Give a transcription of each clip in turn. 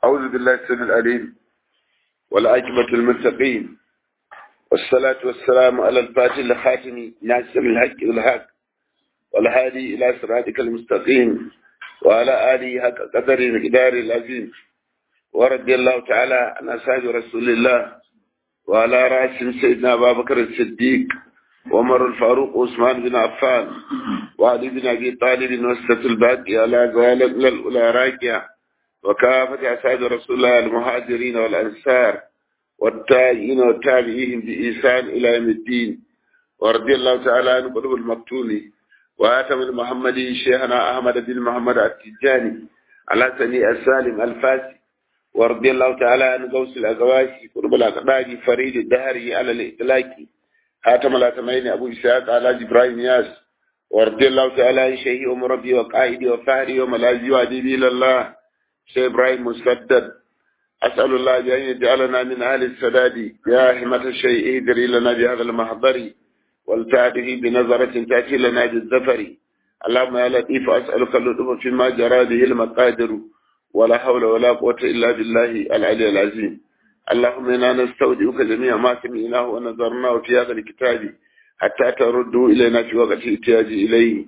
أعوذ بالله السميع العليم والعاقبة المتقين والصلاة والسلام على الفاتح الخاتم ناصر الحق والحق والهادي إلى صراطك المستقيم وعلى آله حق قدر مقدار العظيم ورضي الله تعالى عن أصحاب رسول الله وعلى رأسهم سيدنا أبا بكر الصديق وعمر الفاروق وعثمان بن عفان وعلي بن أبي طالب وسط الباقي على زوال الأولى راكية وكافة أصحاب رسول الله المهاجرين والأنصار والتابعين والتابعين بإحسان إلى يوم الدين ورضي الله تعالى عن قلوب المقتول وآتم المحمدي شيخنا أحمد بن محمد التجاني على سني السالم الفاسي ورضي الله تعالى عن غوث الأزواج قرب الأقداج فريد الدهري على الإطلاق حاتم الأتمين أبو إسحاق على إبراهيم ياس ورضي الله تعالى عن شيخ أم ربي وقائدي وفهري وملاذي وأديبي لله شيخ إبراهيم مسدد أسأل الله أن يجعلنا من أهل السداد يا همة الشيء اهدري لنا بهذا المحضر والتعده بنظرة تأتي لنا بالزفر اللهم يا لطيف أسألك اللطف فيما جرى به المقادر ولا حول ولا قوة إلا بالله العلي العظيم اللهم إنا نستودعك جميع ما سمعناه ونظرناه في هذا الكتاب حتى تردوا إلينا في وقت احتياج إليه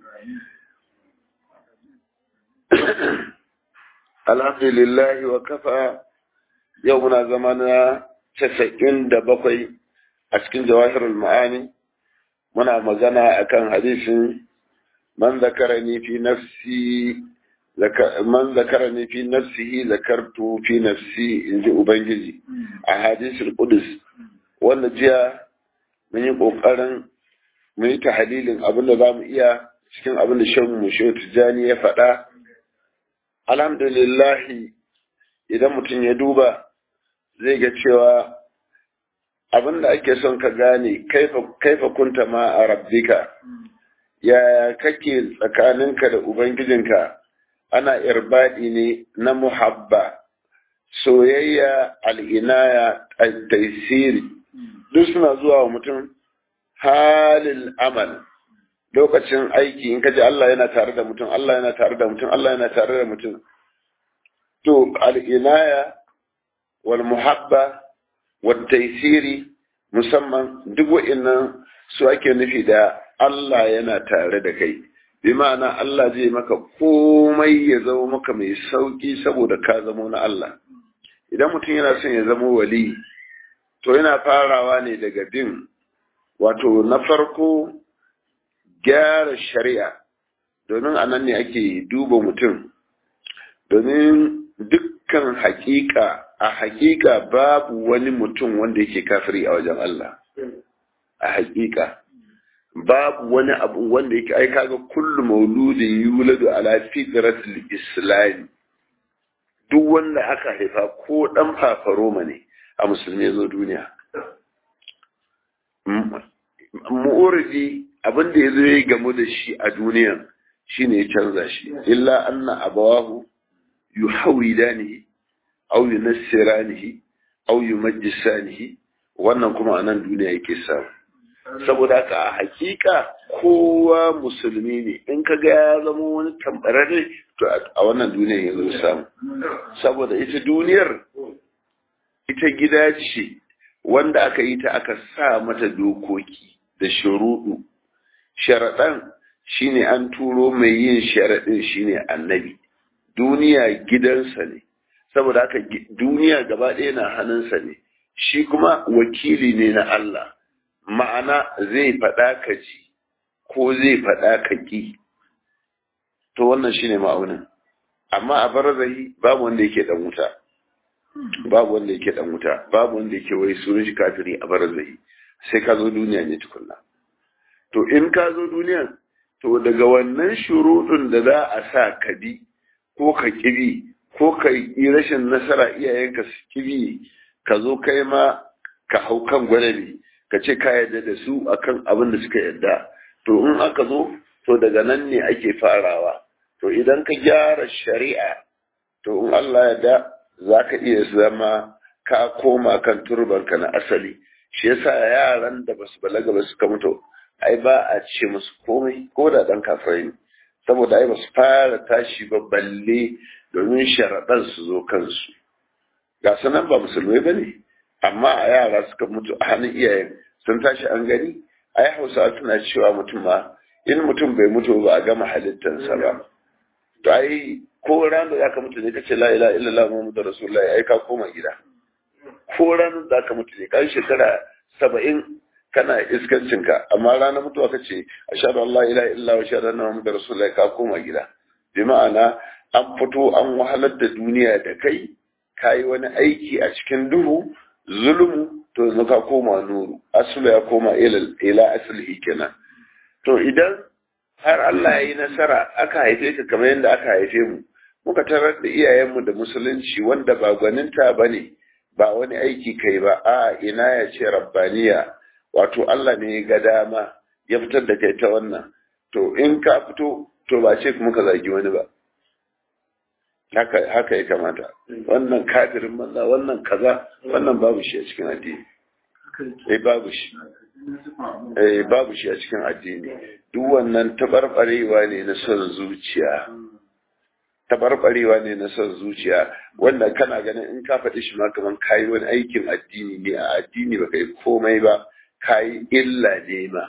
الحمد لله وكفى يومنا زماننا تسعين دبقي أسكن جواهر المعاني منا مغانا أكان حديث من ذكرني في نفسي man zakarani fi nafsihi zakartu fi nafsi in ji ubangiji a hadisul qudus wanda jiya mun yi kokarin mun yi tahlilin abin da zamu iya cikin abin da shan mu shi tijani ya faɗa alhamdulillah idan mutum ya duba zai ga cewa abin da ake son ka gane kaifa kunta ma a rabbika yaya kake tsakaninka da ubangijinka ana irbadi ne na muhabba soyayya al'inaya taisiri duk suna zuwa wa mutum halil amal lokacin aiki in kaji Allah yana tare da mutum Allah yana tare da mutum Allah yana tare da mutum to al'inaya wal muhabba wal taisiri musamman duk wa'innan su ake nufi da Allah yana tare da kai bi ma'ana Allah zai maka komai ya zama maka mai sauki saboda ka zamo na Allah idan mutum yana son ya zama wali to yana farawa ne daga bin wato na farko gyara shari'a domin a nan ne ake duba mutum domin dukkan hakika a hakika babu wani mutum wanda yake kafiri a wajen Allah a hakika babu wani abu wanda yake ai kaga kullu mauludin yuladu ala fitratil islam duk wanda aka haifa ko dan fafaroma ne a musulmi zo duniya mu'uridi abin da yazo ya gamu da shi a duniyan shine ya canza shi illa anna abawahu yuhawidanihi aw yunassiranihi aw yumajjisanihi wannan kuma anan duniya yake samu saboda haka a hakika kowa musulmi ne in ka ga ya zama wani tambararre to a wannan duniyar ya zo samu saboda ita duniyar ita gida ce wanda aka yi ta aka sa mata dokoki da shuruɗu sharaɗan shine an turo mai yin sharaɗin shine annabi duniya gidansa ne saboda haka duniya gaba ɗaya na hannunsa ne shi kuma wakili ne na Allah ma'ana zai faɗa ka ji ko zai faɗa ka ƙi to wannan shine ma'aunin amma a barzahi babu wanda yake dan wuta babu wanda yake dan wuta babu wanda yake wai sunan shi kafiri a barzahi sai ka zo duniya ne tukunna to in ka zo duniya to daga wannan shuruɗin da za a sa ka bi ko ka kibi ko ka yi rashin nasara iyayenka su kibi ka zo kai ma ka hau kan gwadabi ka ce ka yarda da su akan abin da suka yarda to in aka zo to daga nan ne ake farawa to idan ka gyara shari'a to in Allah ya da za ka iya zama ka koma kan turbanka na asali shi yasa yaran da basu balaga ba suka mutu ai ba a ce musu komai ko da dan kafirai ne saboda ai basu fara tashi ba balle domin sharaɗan su zo kansu ga sanan ba musulmai ba ne amma a yara suka mutu a hannun iyayen sun tashi an gani ai hausawa suna cewa mutum ma in mutum bai mutu ba a gama halittarsa ba to ai ko ranar da ka mutu ne kace la ilaha illallah muhammadu rasulullahi ai ka koma gida ko ranar da ka mutu ne kan shekara saba'in kana iskancinka amma ranar mutuwa kace ashhadu an la ilaha illallah wa ashhadu anna muhammadar rasulullahi ka koma gida bi ma'ana an fito an wahalar da duniya da kai kayi wani aiki a cikin duhu zulmu to yanzu ka koma nuru asulu ya koma ila asali kenan to idan har Allah ya yi nasara aka haife ka kamar yadda aka haife mu muka tarar da iyayenmu da musulunci wanda ba gwaninta ba ne ba wani aiki kai ba a ina ya ce rabbaniya wato Allah ne ya ga dama ya fitar da kai ta wannan to in ka fito to ba ce kuma ka zagi wani ba haka haka ya kamata wannan kafirin manza wannan kaza wannan babu shi a cikin addini eh babu shi eh babu shi a cikin addini duk wannan tabarbarewa ne na son zuciya tabarbarewa ne na son zuciya wanda kana ganin in ka faɗi shi ma kaman kayi wani aikin addini ne a addini ba kai komai ba kayi illa ne ma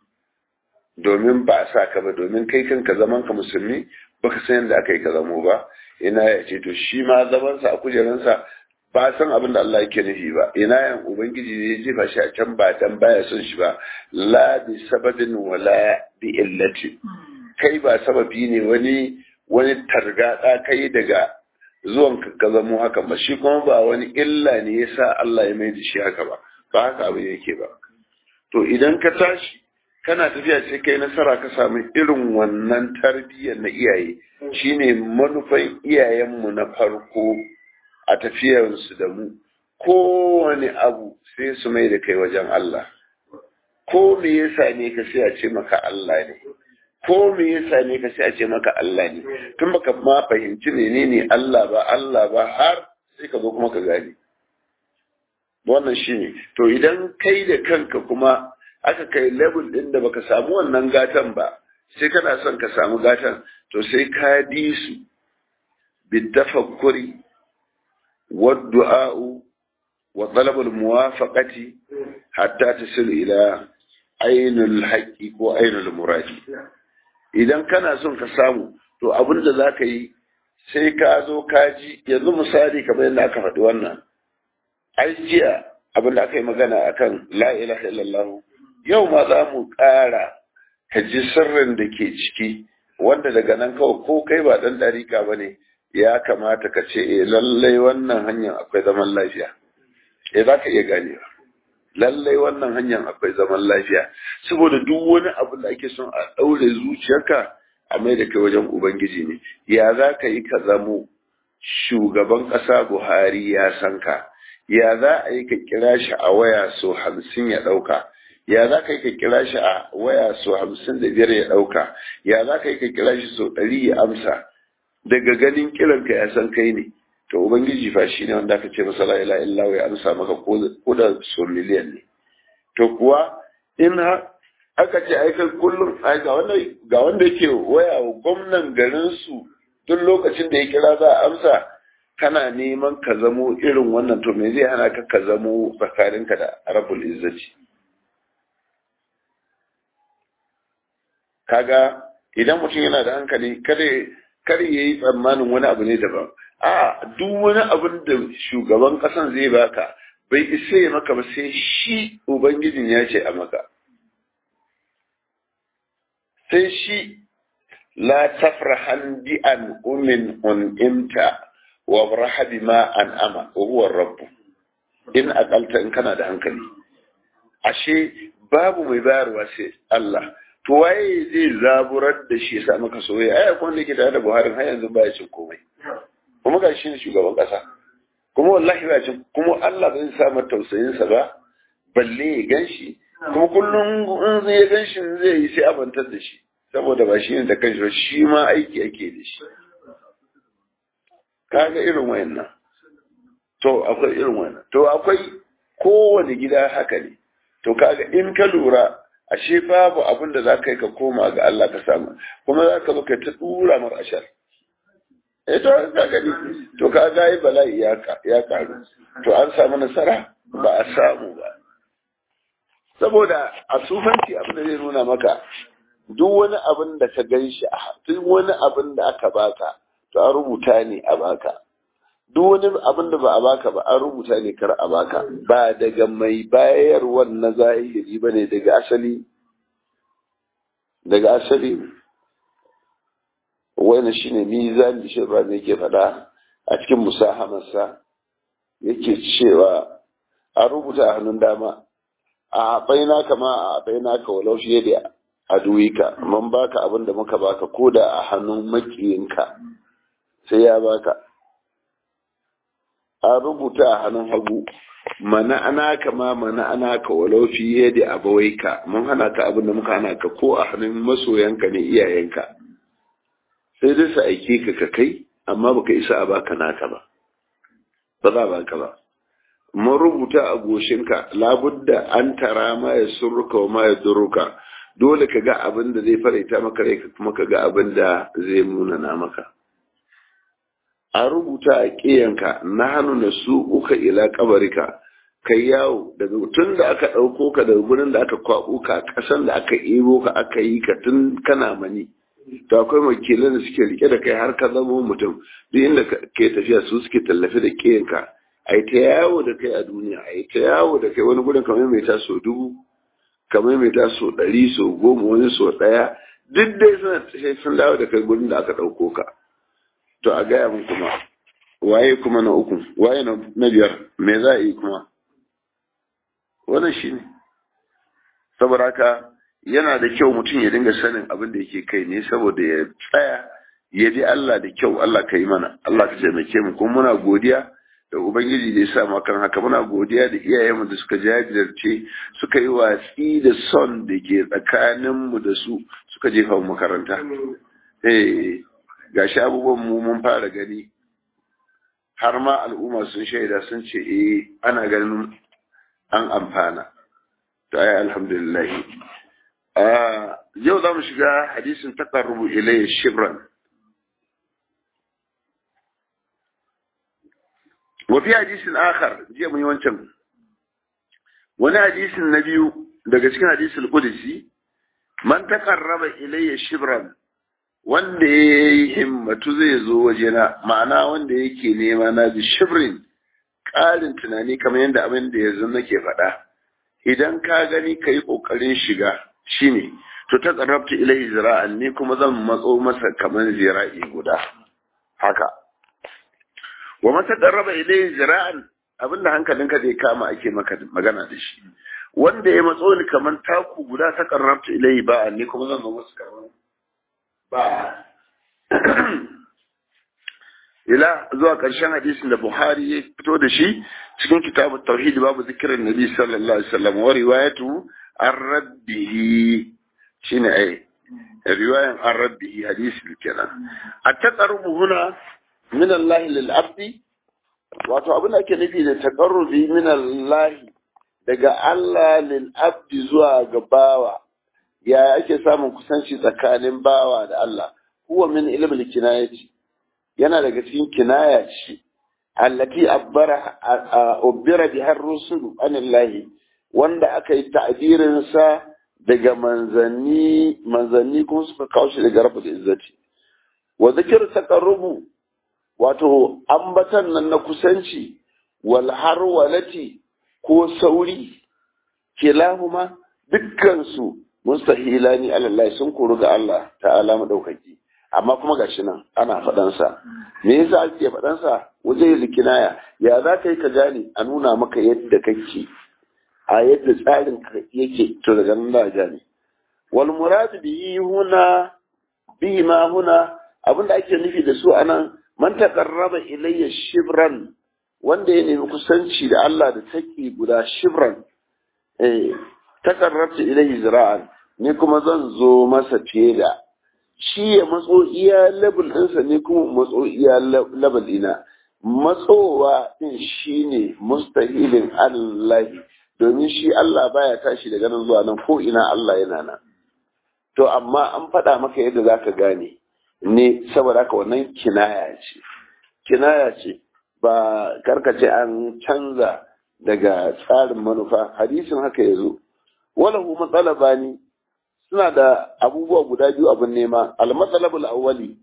domin ba sa ka ba domin kai kanka zaman ka musulmi baka san yadda aka yi ka zamo ba ina ya ce to shi ma zamansa a kujeransa ba san abin da Allah yake nufi ba ina yan ubangiji ne ya jefa shi a can ba dan baya son shi ba la bi sababin wala bi illati kai ba sababi ne wani wani targada kai daga zuwan ka zamo haka ba shi kuma ba wani illa ne yasa Allah ya mai da shi haka ba ba haka abin yake ba to idan ka tashi kana tafiya sai kai nasara ka samu irin wannan tarbiyyar na iyaye shine manufan iyayenmu na farko a tafiyarsu da mu kowane abu sai su mai da kai wajen Allah ko me yasa ne ka sai a ce maka Allah ne ko me yasa ne ka sai a ce maka Allah ne tun baka ma fahimci menene Allah ba Allah ba har sai ka zo kuma ka gane wannan shine to idan kai da kanka kuma aka kai level din da baka samu wannan gatan ba sai kana son ka samu gatan to sai ka di su bitafakkuri والدعاء وطلب الموافقة حتى تصل إلى عين الحق وعين المراد idan kana son ka samu to abin da za ka yi sai ka zo ka ji yanzu misali kamar yadda aka faɗi wannan ai jiya abin da aka yi magana akan la ilaha illallah yau ma za mu ƙara ka ji sirrin da ke ciki wanda daga nan kawai ko kai ba ɗan ɗarika ba ne ya kamata ka ce eh lallai wannan hanyar akwai zaman lafiya eh za ka iya ganewa lallai wannan hanyar akwai zaman lafiya saboda duk wani abu da ake son a ɗaure zuciyarka a mai da kai wajen ubangiji ne ya za ka yi ka zamo shugaban ƙasa buhari ya san ka ya za a yi ka kira shi a waya so hamsin ya ɗauka ya za ka yi ka kira shi a waya so hamsin da biyar ya ɗauka ya za ka yi ka kira shi so ɗari ya amsa daga ganin kiranka ya san kai ne to ubangiji fa shine wanda aka ce masa la ilaha illa ya amsa maka ko da so miliyan ne to kuwa in ha aka ce ai kai kullum ai ga wanda ga wanda yake waya wa gwamnan garin su duk lokacin da ya kira za a amsa kana neman ka zamo irin wannan to me zai hana ka ka zamo tsakaninka da rabbul izzati kaga idan mutum yana da hankali kada kar ya yi tsammanin wani abu ne daban a duk wani abin da shugaban kasan zai baka bai isa ya maka ba sai shi ubangijin ya ce a maka sai shi la tafrahan bi an umin un'imta wa rahabi ma an ama wa huwa rabbu in akalta in kana da hankali ashe babu mai bayarwa sai Allah to waye zai zaburar da shi sa maka soyayya ai akwai wanda yake tare da Buhari har yanzu baya cin komai kuma ga shi ne shugaban kasa kuma wallahi ba cin kuma Allah bai sa mata tausayin sa ba balle ya ganshi kuma kullum in zai ganshi zai yi sai abantar da shi saboda ba shi ne da kanshi ba shi ma aiki ake da shi kaga irin wayannan to akwai irin wayannan to akwai kowane gida haka ne to kaga in ka lura ashe babu abin da za ka yi ka koma ga Allah ka samu kuma za ka zo ka ta dura mar ashar eh to ka gani to ka ga yi bala'i ya ya karu to an samu nasara ba a samu ba saboda a sufanci abin da zai nuna maka duk wani abin da ka gan shi a duk wani abin da aka baka to an rubuta ne a baka duk wani abin da ba a baka ba an rubuta ne kar a baka ba daga mai bayarwar na zahiri ba ne daga asali daga asali wani shine mizan da shirba ne yake faɗa a cikin musahamarsa yake cewa a rubuta a hannun dama a baina kama a baina ka walau fiye da aduwika mun baka abin da muka baka ko da a hannun makiyinka sai ya baka a rubuta a hannun hagu mana ana kama mana ana ka walau fiye da abawaika mun hana ka abin da muka hana ka ko a hannun masoyanka ne iyayenka sai dai su aike ka ka kai amma baka isa a baka naka ba ba za a baka ba mun rubuta a goshinka labudda an tara ma ya surruka wa ma ya durruka dole ka ga abin da zai faraita maka rai ka kuma ka ga abin da zai munana maka a rubuta a ƙiyanka na hannu na su uka ila kabarika kai yawo daga tun da aka ɗauko ka daga gurin da aka kwaɓo ka ƙasan da aka ebo ka aka yi ka tun kana mani to akwai wakilan da suke rike da kai har ka zama mutum duk inda ke tafiya su suke tallafi da ƙiyanka a yi ta yawo da kai a duniya a yi ta yawo da kai wani gudun kamar mai taso dubu kamar mai taso ɗari so goma wani so ɗaya duk dai suna sai sun dawo da kai gudun da aka ɗauko ka to a gaya mun kuma waye kuma na uku waye na biyar me za a yi kuma wannan shi ne saboda haka yana da kyau mutum ya dinga sanin abin da yake kai ne saboda ya tsaya ya ji Allah da kyau Allah ka yi mana Allah ka taimake mu kuma muna godiya da Ubangiji da ya sa mu kan haka muna godiya da iyayenmu da suka jajirce suka yi watsi da son da ke tsakaninmu da su suka jefa mu makaranta. Eh gashi abubuwan mu mun fara gani har ma al'umma sun shaida sun ce eh ana ganin an amfana. To ai alhamdulillah. yau za mu shiga hadisin taqarrubu ilayya shibran. وفي حديث آخر جاء من يوانشم wani hadisin na biyu daga cikin hadisul qudsi man taqarraba ilayya shibran wanda ya yi himmatu zai zo wajena ma'ana wanda yake nema na bi shibrin ƙarin tunani kamar yadda abin da yanzu nake faɗa idan ka gani ka yi ƙoƙarin shiga shine to ta tsarrabta ilayhi zira'an ni kuma zan matso masa kamar zira'i guda haka wa mata darraba ilai zira'an abinda hankalinka zai kama ake maka magana da shi wanda ya matso ni kaman taku guda ta karrabta ilai ba ni kuma zan zo musu kaman ba ila zuwa ƙarshen hadisin da Buhari ya fito da shi cikin kitabut tauhid babu zikirin nabi sallallahu alaihi wasallam wa riwayatu ar-rabbihi shine ai riwayan ar-rabbihi hadisi kenan at-taqarrubu huna min Allah lil abdi wato abin da ake nufi da taqarrubi min Allah daga Allah lil abdi zuwa ga bawa ya ake samun kusanci tsakanin bawa da Allah huwa min ilmil kinayati yana daga cikin kinaya ce allati abbara ubbira biha ar-rusul anillahi wanda aka yi ta'birin sa daga manzanni manzanni kuma suka kawo shi daga rabbul izzati wa zikr taqarrubu wato ambatan nan na kusanci wal harwalati ko sauri kilahuma dukkan su mustahilani alallahi sun koru ga Allah ta'ala madaukaki amma kuma gashi nan ana faɗansa me yasa ake faɗansa waje likinaya ya za ka yi ka gane a nuna maka yadda kake a yadda tsarin ka yake to daga nan da gane wal murad bihi huna bihi ma huna abinda ake nufi da su anan man taqarraba ilayya shibran wanda ya nemi kusanci da Allah da taki guda shibran eh taqarrabta ilayhi zira'an ni kuma zan zo masa fiye da shi ya matso iya level ɗinsa ne kuma matso iya level ɗina matsowa ɗin shi ne mustahilin Allah domin shi Allah baya tashi daga nan zuwa nan ko ina Allah yana nan to amma an faɗa maka yadda za ka gane ne saboda haka wannan kinaya ce kinaya ce ba karkace an canza daga tsarin manufa hadisin haka ya zo walahu matsalaba ne suna da abubuwa guda biyu abin nema al-matsalabul awwali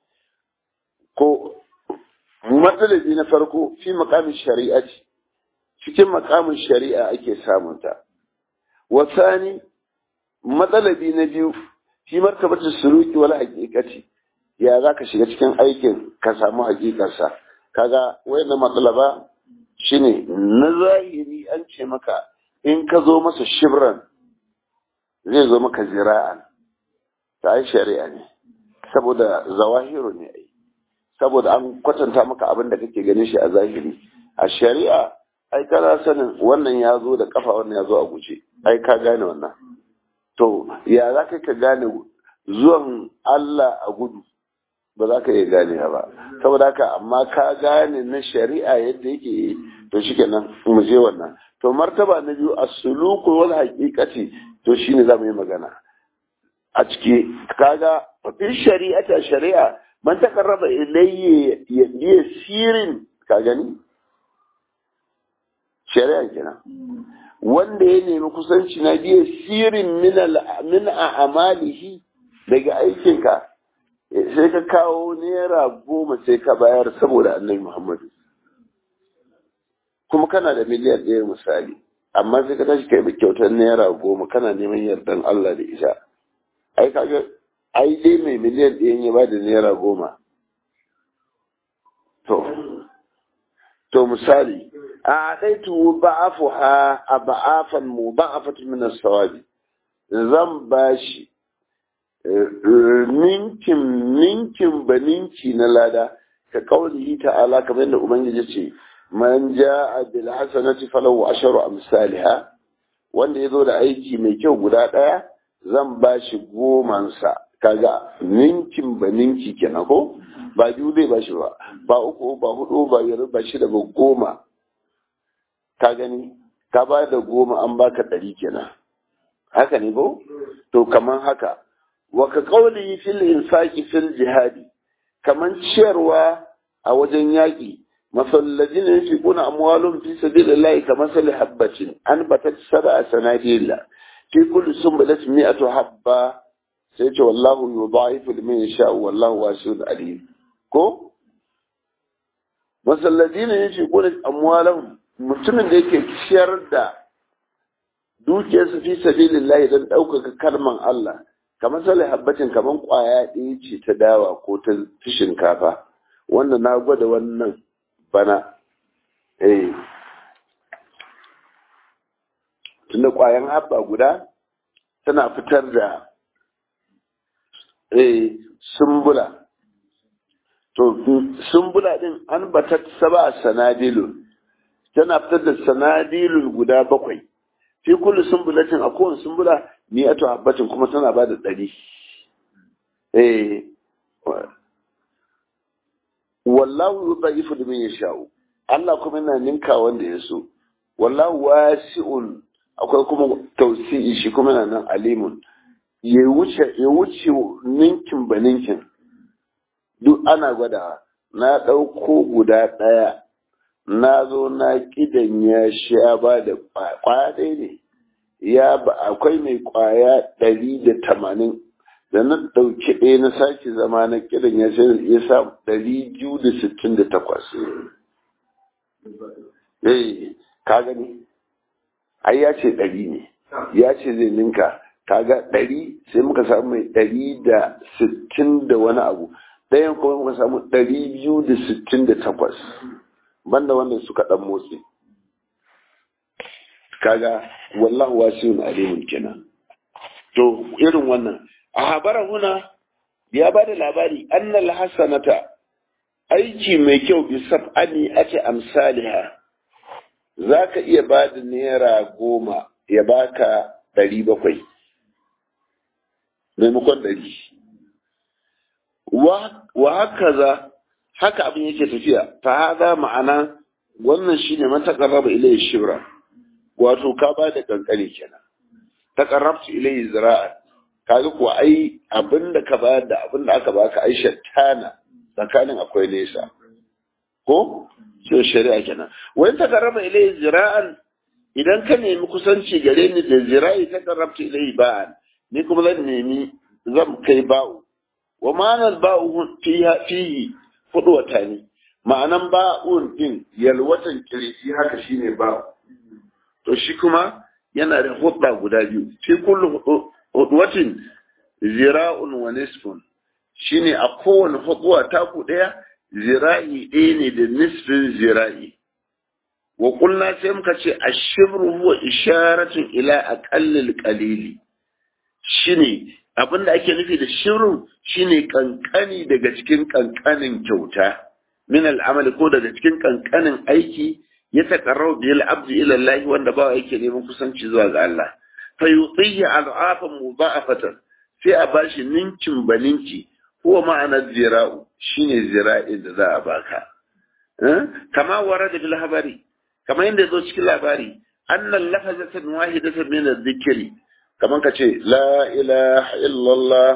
ko matsalabi na farko fi makamin shari'a ce cikin makamin shari'a ake samunta wasani matsalabi na biyu fi martabatar suruki wala hakikati ya za ka shiga cikin aikin ka samu hakikarsa kaga wayannan matsalaba shine na zahiri an ce maka in ka zo masa shibran zai zo maka zira'an ta ai shari'a ne saboda zawahiru ne ai saboda an kwatanta maka abin da kake ganin shi a zahiri a shari'a ai kana sanin wannan ya zo da kafa wannan ya zo a guje ai ka gane wannan to ya za ka ka gane zuwan Allah a gudu ba za ka iya gane ba saboda haka amma ka gane na shari'a yadda yake to shikenan mu je wannan to martaba na biyu as-suluku wal haqiqati to shine zamu yi magana a ciki kaga fi shari'ata shari'a man taqarraba ilayya ya sirin ka gani shari'a kenan wanda ya nemi kusanci na biya sirin min a amalihi daga aikinka sai ka kawo naira goma sai ka bayar saboda annabi muhammadu kuma kana da miliyan ɗaya misali amma sai ka tashi kai kyautar naira goma kana neman yardan Allah da isa ai kaga ai dai mai miliyan ɗaya ya ba da naira goma to to misali a ɗaitu ba'afuha a ba'afan mu ba'afatu min as-sawabi zan bashi ninkin ninkin ba ninki na lada ka kaulihi ta'ala kamar yadda ubangiji ce man ja'a bil hasanati falahu asharu amsalha wanda yazo da aiki mai kyau guda ɗaya zan bashi gomansa kaga ninkin ba ninki kenan ko ba biyu zai bashi ba ba uku ba hudu ba biyar ba shida ba goma ka gani ka ba da goma an baka ɗari kenan haka ne ko to kaman haka wa ka qawli fil infaqi fil jihadi kaman ciyarwa a wajen yaƙi masallajin yunfiquna amwalum fi sabilillahi kamasali habbatin an batat sab'a sanadilla fi kulli sunbulatin mi'atu habba sai ce wallahu yudha'ifu liman yasha wallahu wasi'un alim ko masallajin yunfiquna amwalahum mutumin da yake ciyar da dukiyarsa fi sabilillahi don ɗaukaka kalman Allah kamar sale habbatin kamar ƙwaya ɗaya ce ta dawa ko ta shinkafa wanda na gwada wannan bana eh tunda ƙwayan habba guda tana fitar da eh sumbula to sumbula din an batat saba sanadilun tana fitar da sanadilun guda bakwai fi kullu sumbulatin a kowane sumbula ni ato habbatin kuma tana ba da ɗari eh wallahu yudha'ifu liman yasha'u Allah kuma yana ninka wanda ya so wallahu wasi'un akwai kuma tausi'i shi kuma yana nan alimun ya wuce ya wuce ninkin ba ninkin duk ana gwada na ɗauko guda ɗaya na zo na kidan ya sha ba da kwaya ɗaya ne ya ba akwai mai kwaya ɗari da tamanin da na ɗauki ɗaya na sake zama na kidan ya sha ya sa ɗari biyu da sittin da takwas eh ka gani ai ya ce ɗari ne ya ce zai ninka kaga ɗari sai muka samu mai ɗari da sittin da wani abu ɗayan kuma muka samu ɗari biyu da sittin da takwas banda wanda suka dan motsi kaga wallahu wasiyun alimun kenan to irin wannan a habara huna ya ba da labari annal hasanata aiki mai kyau bi sab'ani ake amsaliha za ka iya ba da naira goma ya baka ɗari bakwai maimakon ɗari wa haka za haka abin yake tafiya fa hada ma'ana wannan shine man taqarraba ilayhi shibra wato ka ba da kankani kenan taqarrabtu ilayhi zira'a kaga kuwa ai abin da ka bayar da abin da aka baka ai shattana tsakanin akwai nesa ko so shari'a kenan wani ta karama ilai zira'an idan ka nemi kusanci gare ni da zira'i ta karabta ilai ba'an ni kuma zan nemi zan kai ba'u wa ma'anar ba'u fihi hudu wata ne ma'anan ba'un din yalwatan kirisi haka shine ba'u to shi kuma yana da hudda guda biyu fi kullu hudwatin zira'un wa nisfun shine a kowane hudwa taku daya zira'i ɗaya ne da nisfin zira'i wa kulna sai muka ce ashibru huwa isharatun ila aqallil qalili shine abinda ake nufi da shirin shine kankani daga cikin kankanin kyauta min al'amali ko daga cikin kankanin aiki ya taqarrabu bil abdi ila Allah wanda ba yake neman kusanci zuwa ga Allah fa yutihi al'afan mudha'afatan sai a bashi ninkin baninki huwa ma'ana zira'u shine zira'in da za a baka kama warada bil habari kama yadda zo cikin labari annal lafazatan wahidatan min adh-dhikri kaman ka ce la ilaha illallah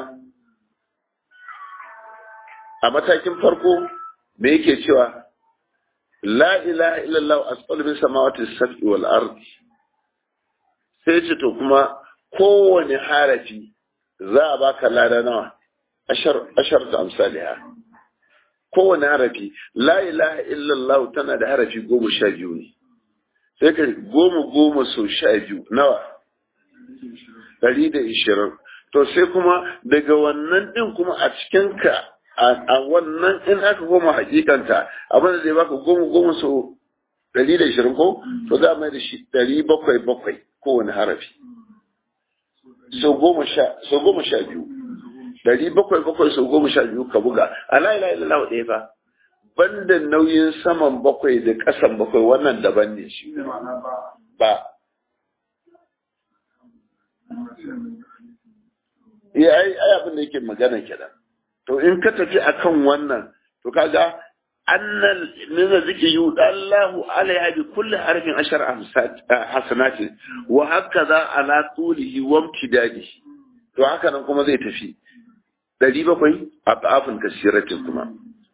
a matakin farko me yake cewa la ilaha illallah asqalu min samawati as-sab'i wal ardi sai ce to kuma kowane harafi za a baka lada nawa ashar ashar ta amsaliha kowane harafi la ilaha illallah tana da harafi goma sha biyu ne sai ka goma goma so sha biyu nawa ɗari da ishirin to sai kuma daga wannan ɗin kuma a cikinka a wannan in aka goma hakikanta abin da zai baka goma goma so ɗari da ishirin ko to za a mai da shi ɗari bakwai bakwai kowane harafi so goma sha biyu ɗari bakwai bakwai so goma sha biyu ka buga a la ilaha illallah ɗaya fa banda nauyin saman bakwai da ƙasan bakwai wannan daban ne shi ba ya ai ai abin da yake magana kenan to in ka tafi akan wannan to kaga annal min zikri yudallahu alaiha bi kulli harfin ashar hasanati wa hakaza ala tulihi wa imtidadihi to haka nan kuma zai tafi ɗari bakwai a ta'afin kasiratin kuma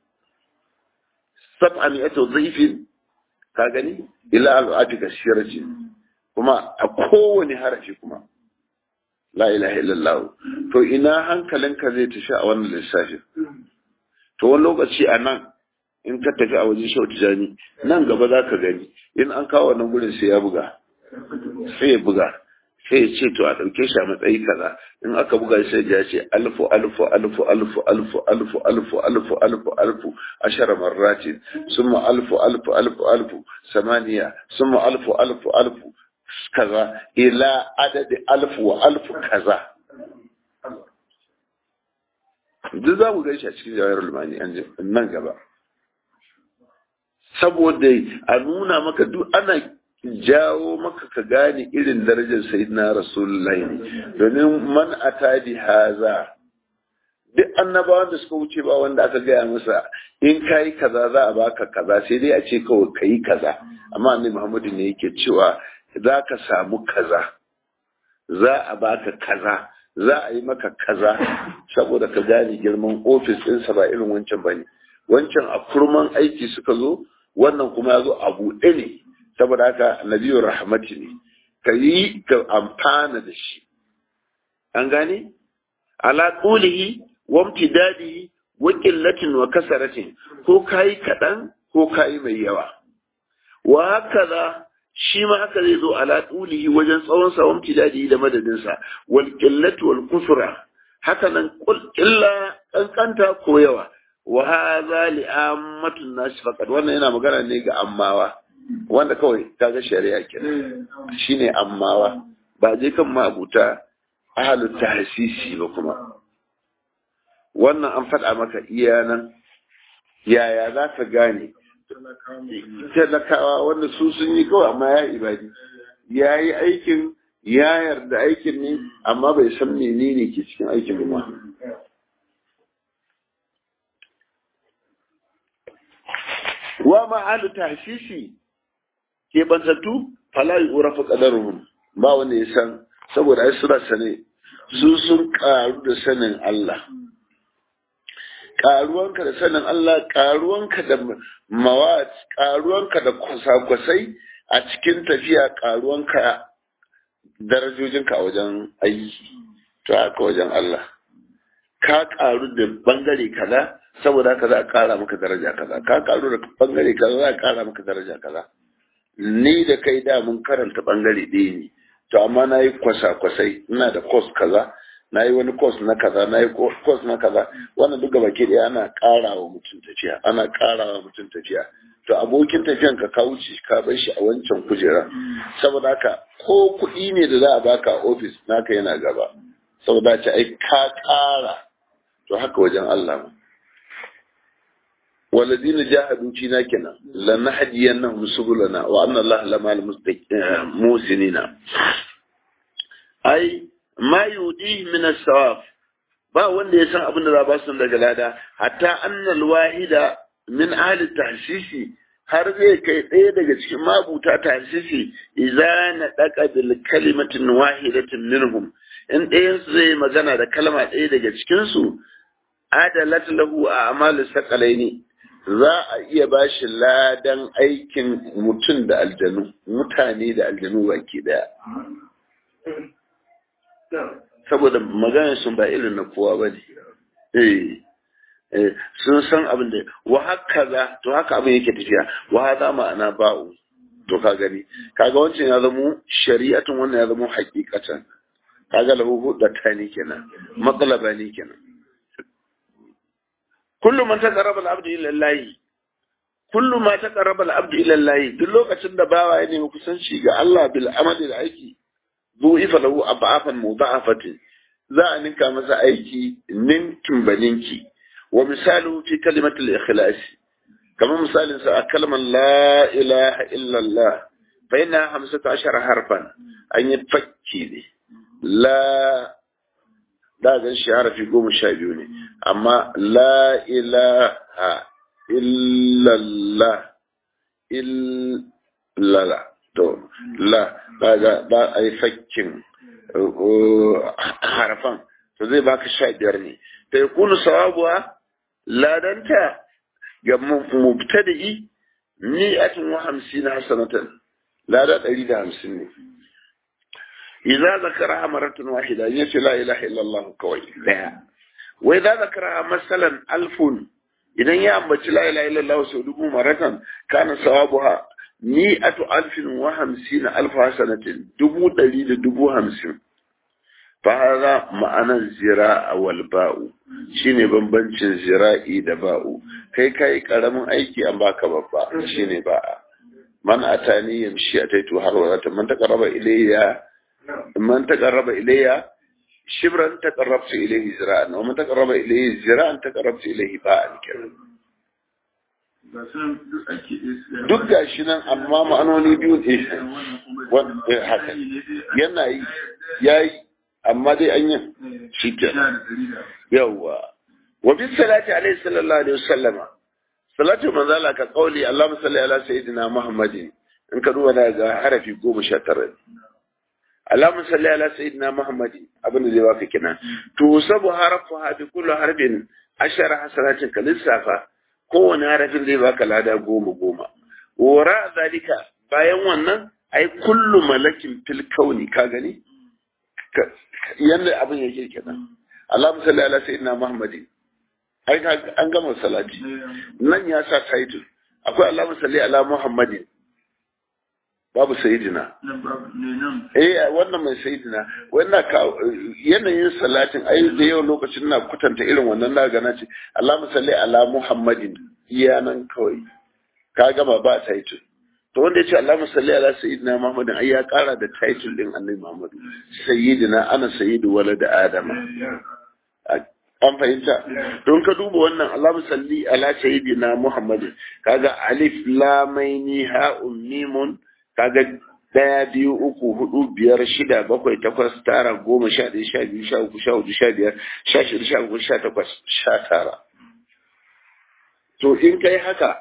sab'a mi'atu dhaifin ka gani ila al'ati kasiratin kuma a kowane harafi kuma la ilaha illallah to ina hankalinka zai tafi a wannan lissafin to wani lokaci a nan in ka tafi a wajen shau tijani nan gaba za ka gani in an kawo wannan gurin sai ya buga sai ya buga sai ya ce to a ɗauke shi a matsayi kaza in aka buga sai ya ce alfu alfu alfu alfu alfu alfu alfu alfu alfu alfu ashara marratin summa alfu alfu alfu alfu samaniya summa alfu alfu alfu kaza ila adadi alfu wa alfu kaza duk za mu gaishe a cikin jawayar lumani nan gaba saboda a nuna maka duk ana jawo maka ka gane irin darajar sayyidina rasulullahi ne domin man atadi haza duk annabawan da suka wuce ba wanda aka gaya masa in kayi kaza za a baka kaza sai dai a ce kawai kayi kaza amma annabi muhammadu ne yake cewa za ka samu kaza za a baka kaza za a yi maka kaza saboda ka gane girman ofis ɗinsa ba irin wancan ba ne wancan a kurman aiki suka zo wannan kuma ya zo a buɗe ne saboda haka nabiyyu rahmati ne ka yi ka amfana da shi an gane ala qulihi wa imtidadihi wa qillatin wa kasaratin ko kai kaɗan ko kai mai yawa wa hakaza shi ma haka zai zo ala tulihi wajen tsawon sa wa imtidadihi da madadin sa wal qillatu wal kusra haka nan illa kankanta ko yawa wa hadha li ammatun nas faqat wannan yana magana ne ga ammawa wanda kawai kaga shari'a kenan shine ammawa ba je kan mabuta ahalu tahsisi ba kuma wannan an faɗa maka iya nan yaya za ka gane talakawa wanda su sun yi kawai amma ya ibadi ya yi aikin ya yarda aikin ne amma bai san menene ke cikin aikin ba wa ma'alu tahsisi ke bantattu fala yi urafa qadaruhum ba wanda ya san saboda ai suna sane su sun karu da sanin Allah karuwanka da sanin Allah karuwanka da mawat karuwanka da kwasa-kwasai a cikin tafiya karuwanka darajojinka a wajen aiki to haka wajen Allah ka karu da bangare kaza saboda haka za a kara maka daraja kaza ka karu da bangare kaza za a kara maka daraja kaza ni da kai da mun karanta bangare ɗaya ne to amma na yi kwasa-kwasai ina da kos kaza na yi wani kos na kaza na yi kos na kaza wannan duk gaba ke ɗaya ana ƙara wa mutum tafiya ana ƙara wa mutum tafiya to abokin tafiyan ka ka wuce ka bar shi a wancan kujera saboda haka ko kuɗi ne da za a baka a ofis naka yana gaba saboda ce ai ka ƙara to haka wajen Allah ma والذين جاهدوا فينا كنا لنهدينهم سبلنا وان الله لمع المحسنين ai ma yudi min as-sawab ba wanda ya san abin da za ba su daga lada hatta annal wahida min ahli tahsisi har zai kai ɗaya daga cikin mabuta tahsisi idza na daka bil kalimatin wahidatin minhum in ɗayan su zai magana da kalma ɗaya daga cikin su adalat lahu a amalu saqalaini za a iya ba shi ladan aikin mutum da aljanu mutane da aljanu baki daya saboda maganar sun ba irin na kowa ba ne sun san abin da wa haka za to haka abin yake tafiya wa za ma'ana ba'u to ka gani kaga wancan ya zamo shari'atun wannan ya zamo hakikatan kaga lahu da tani kenan matsalaba ne kenan kullum man taqarraba al-abdu ila Allah kullum ma taqarraba al-abdu ila Allah duk lokacin da bawa ya nemi kusanci ga Allah bil amali da aiki du'ifa lahu ab'afan mudha'afatin za a ninka masa aiki ninkin baninki wa misalu fi kalimatul ikhlas kamar misalin sa a kalmar la ilaha illa Allah fa inna 15 harfan an yi fakki ne la da gan shi harafi goma sha biyu ne amma la ilaha illallah illala to la daga ba a yi fakkin harafan to zai baka sha biyar ne ta yi kunu sawabuwa ladanta ga mubtadi'i mi'atin wa hamsin hasanatan lada ɗari da hamsin ne إذا ذكرها مرة واحدة يسي لا إله إلا الله كوي لا وإذا ذكرها مثلا ألف إذا يأمت لا إله إلا الله سودكم مرة كان ثوابها مئة ألف وخمسين ألف حسنة دبو دليل دبو همسين فهذا معنى الزراء والباء shine bambancin zira'i da ba'u kai kai karamin aiki an baka babba shine ba'a man atani yamshi ataitu har wa man taqarraba ilayya من تقرب إلي شبرا تقربت إليه زراعا ومن تقرب إليه زراعا تقربت إليه باعا كذا duk ga shi nan amma ma'anoni biyu ne haka yana yi ya yi amma dai an yi shi ke yawwa wa bi salati alaihi sallallahu alaihi wasallama salatu manzala ka kauli Allahumma salli ala sayyidina Muhammadin in ka duba daga harafi goma sha tara Allahumma salli ala sayyidina Muhammad abin da zai baka kenan to sabu harafu ha bi kullu harbin ashara hasanatin ka lissafa kowane harafin zai baka lada goma goma wara zalika bayan wannan ai kullu malakin fil kauni ka gani yanda abin yake kenan Allahumma salli ala sayyidina Muhammad ai an gama salati nan ya sa title akwai Allahumma salli ala Muhammadin babu sayidina eh wannan mai sayidina wannan ka yanayin salatin ai da yau lokacin na kutanta irin wannan na gana ce Allahumma salli ala Muhammadin iya nan kawai ka gama ba title to wanda ya ce Allahumma salli ala sayyidina Muhammadin ai ya kara da title din Annabi Muhammadu sayyidina ana sayyidu walad adama an fahimta don ka duba wannan Allahumma salli ala sayyidina Muhammadin kaga alif lam mim ha mimun kaga daya biyu uku hudu biyar shida bakwai takwas tara goma sha ɗaya sha biyu sha uku sha hudu sha biyar sha shida sha uku sha takwas sha tara to in kai haka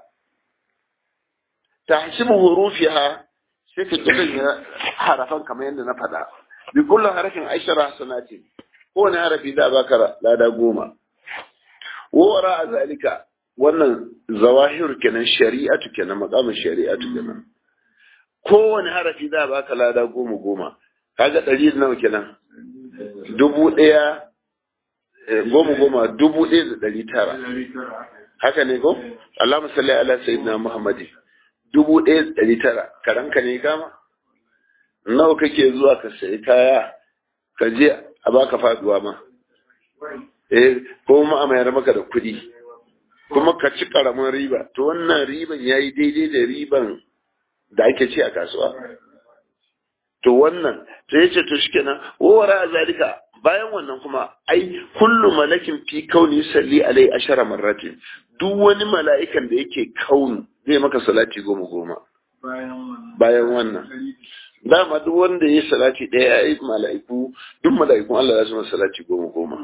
tahsibu hurufiha sai ka kiran harafan kamar yadda na faɗa bi kullu harafin ashara hasanatin kowane harafi za a baka lada goma wara a zalika wannan zawahir kenan shari'atu kenan makamin shari'atu kenan kowane harafi za a baka lada goma goma kaga ɗari da nawa kenan dubu ɗaya goma goma dubu ɗaya da ɗari tara haka ne ko Allahumma salli ala sayyidina Muhammadin dubu ɗaya da ɗari tara karanka ne kama nawa kake zuwa ka sayi kaya ka je a baka faduwa ma eh ko ma a mayar maka da kuɗi kuma ka ci karamin riba to wannan riban yayi daidai da riban da ake ci a kasuwa to wannan to yace to shikenan wara zalika bayan wannan kuma ai kullu malakin fi kauni salli alai ashara marratin duk wani mala'ikan da yake kaunu zai maka salati goma goma bayan wannan dama duk wanda ya yi salati ɗaya ya yi mala'iku duk mala'ikun Allah za su masa salati goma goma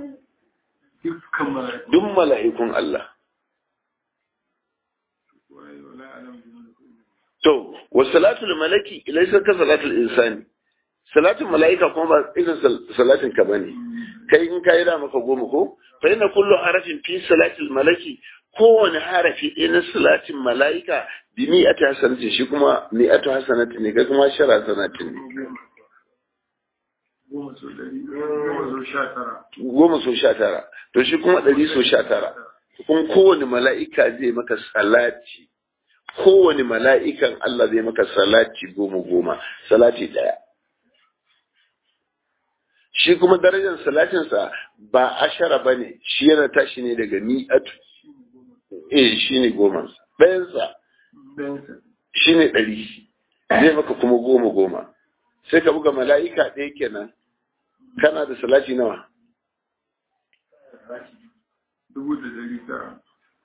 duk mala'ikun Allah to wa salatul malaki laysa ka salatul insani salatin mala'ika kuma ba irin salatin ka bane kai in kai da maka goma ko fa inna kullu harafin fi salatil malaki kowane harafi ɗaya na salatin mala'ika bi mi'ati hasanatin shi kuma mi'atu hasanatin ne kai kuma shara hasanatin ne goma so sha tara to shi kuma ɗari so sha tara kuma kowane mala'ika zai maka salati kowane mala'ikan Allah zai maka salati goma goma salati ɗaya shi kuma darajar salatinsa ba ashara ba ne shi yana tashi ne daga mi'atu eh shi ne goma ɗayansa shi ne ɗari zai maka kuma goma goma sai ka buga mala'ika ɗaya kenan kana da salati nawa dubu da ɗari tara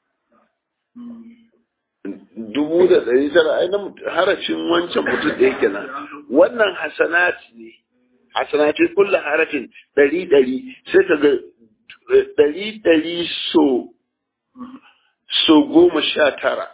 dubu da ɗari tara ai na harafin wancan mutum ɗaya kenan wannan hasanati ne hasanati kulla harafin ɗari ɗari sai ka ga ɗari ɗari so so goma sha tara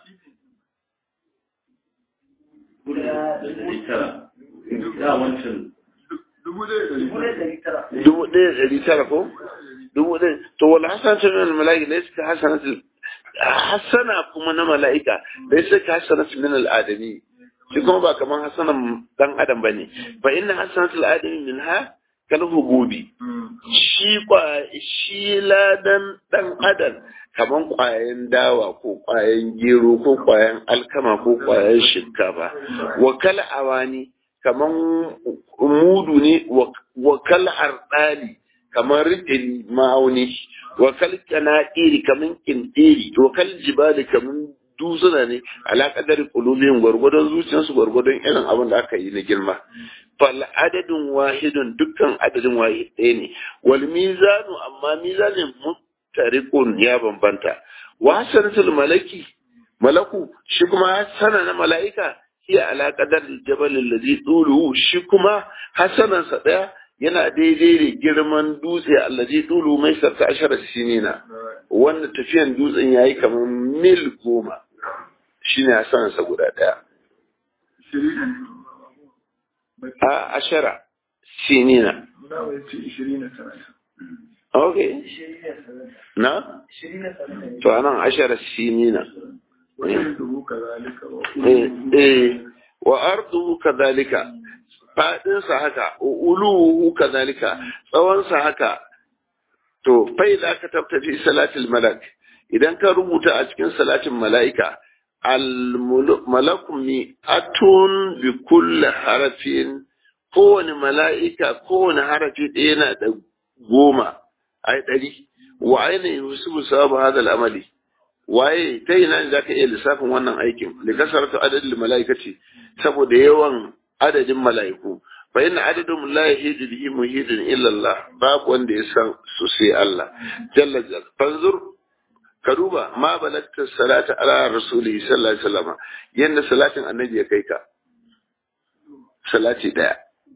dubu ɗaya ɗari tara ko dubu ɗaya to wala hasanatu min al-mala'ika laysa ka hasanatu hasana kuma na mala'ika laysa ka hasanatu min al-adami shi kuma ba kaman hasanan dan adam bane fa inna hasanatu al-adami minha kal hububi shi kwa shi ladan dan adam kaman kwayan dawa ko kwayan gero ko kwayan alkama ko kwayan shinkafa wa kal awani kaman mudu ne wa kal ardali kamar riɗin ma'auni wa kal kana'iri kaman kintiri wa kal jibali kaman dutsuna ne ala kadari qulubihim gwargwadon zuciyarsu gwargwadon irin abin da aka yi na girma fal adadin wahidun dukkan adadin wahid ɗaya ne wal mizanu amma mizanin muttariqun ya bambanta wa hasanatul malaki malaku shi kuma hasana na mala'ika hiya ala qadar jabal alladhi tuluhu shi kuma hasanansa daya yana daidai da girman dutse allazi tulu mai sarta ashara sinina wanda tafiyan dutsen yayi kamar mil goma shine hasanansa guda daya a ashara sinina okay na to anan ashara sinina eh wa arduhu kadhalika fadinsa haka uluhu kadhalika tsawonsa haka to fai da ka tabtafi salatul malak idan ka rubuta a cikin salatin mala'ika al malakum mi atun bi kulli harafin kowane mala'ika kowane harafi ɗaya yana da goma ai ɗari wa aina yusufu sababu hadal amali waye ta ina ne zaka iya lissafin wannan aikin da kasarta adadin mala'ikaci saboda yawan adadin mala'iku fa inna adadum la yahidu bihi muhidun illa Allah babu wanda ya san su sai Allah jalla jalla fanzur ka duba ma balagta salata ala rasulihi sallallahu alaihi wasallam yanda salatin annabi ya kai ka salati daya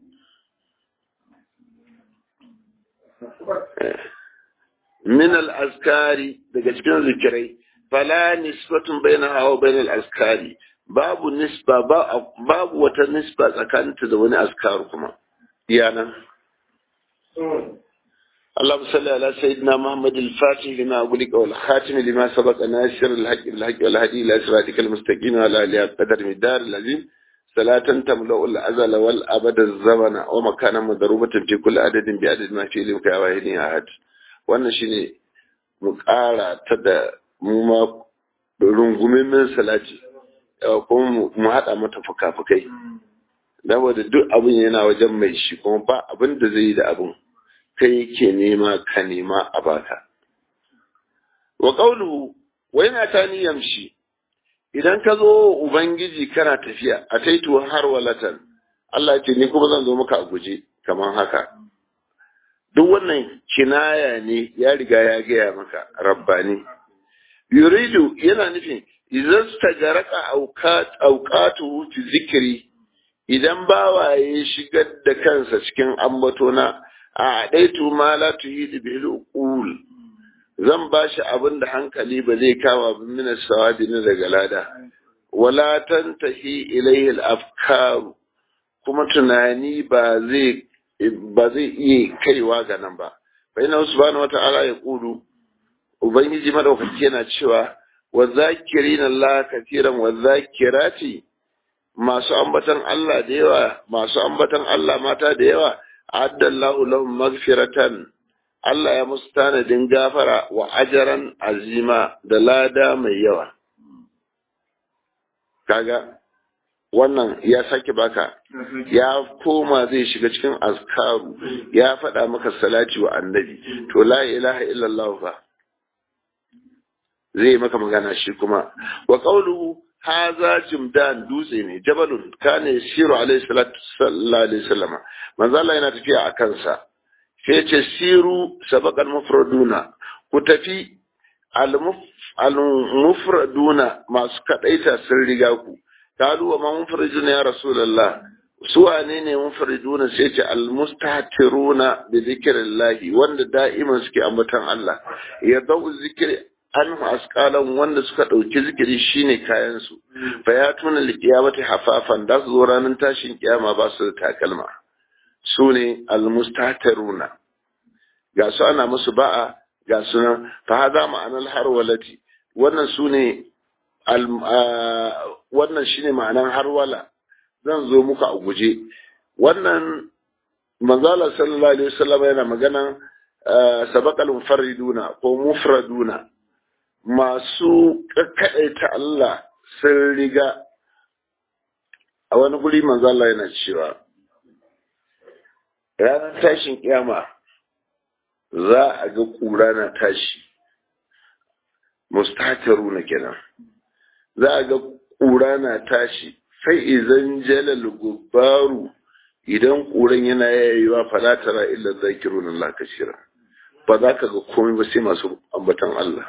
min al-azkari daga cikin zikirai fala nisbatun bainaha wa bainal azkari babu nisba babu wata nisba tsakaninta da wani askar kuma iyana اللهم صل على سيدنا محمد الفاتح لما أغلق والخاتم لما سبق ناصر الحق بالحق والهدي إلى صراطك المستقيم وعلى آله قدر مدار العظيم صلاة تملأ الأزل والأبد الزمن ومكانا مضروبة في كل عدد بعدد ما في لمك أواهني أحد wannan shine mu ƙara ta da mu ma rungumin salati kuma mu haɗa mata fuka-fukai saboda duk abin yana wajen mai shi kuma ba abin da zai yi da abin kai ke nema ka nema a baka wa qawluhu wa yana ta yamshi idan ka zo ubangiji kana tafiya a taitu har walatan Allah ce ni kuma zan zo maka a guje kamar haka duk wannan kinaya ne ya riga ya gaya maka rabbani yuridu yana nufin idan stagaraka auqatu fi zikri idan bawaye shigar da kansa cikin ambatona a ɗaitu ma la tuhidu bil uqul zan bashi abin da hankali ba zai kama bin min sawabi na daga lada wala tantahi ilayhi al afkar kuma tunani ba zai ba zai iya kaiwa ga nan ba fa inna subhanahu wata'ala ya kulu ubangiji madaukaki yana cewa wa zakirina Allah katiran wa zakirati masu ambatan Allah da yawa masu ambatan Allah mata da yawa addallahu lahum magfiratan Allah ya musu tanadin gafara wa ajaran azima da lada mai yawa kaga wannan ya sake baka ya koma zai shiga cikin azkaru ya faɗa maka salati wa annabi to la ilaha illallah fa zai maka magana shi kuma wa qawluhu haza jimdan dutse ne jabalun kana yasiru alaihi salatu sallallahu alaihi wasallam manzo Allah yana tafiya a kansa sai ce siru sabaqal mufraduna ku tafi al mufraduna masu kadaita sun riga ku kalu wa ma mufraduna ya rasulullah su wane ne mufraduna sai ce al mustatiruna bi zikrillah wanda da'iman suke ambatan Allah ya dau zikri anhu asqalan wanda suka dauki zikiri shine kayan su fa ya tuna liqiyamati hafafan da su zo ranar tashin kiyama ba su da takalma su ne almustataruna ga su ana musu ba'a ga su nan fa hada ma'anar harwalati wannan su ne wannan shine ma'anar harwala zan zo muku a guje wannan manzala sallallahu alaihi wasallam yana maganan sabaqal mufarriduna ko mufraduna masu ta Allah sun riga a wani guri manzo Allah yana cewa ranar tashin kiyama za a ga kura na tashi mustataru na kenan za a ga kura na tashi sai izan jalal gubbaru idan kuran yana yayewa fala tara illa zakirun Allah kashira ba za ka ga komai ba sai masu ambatan Allah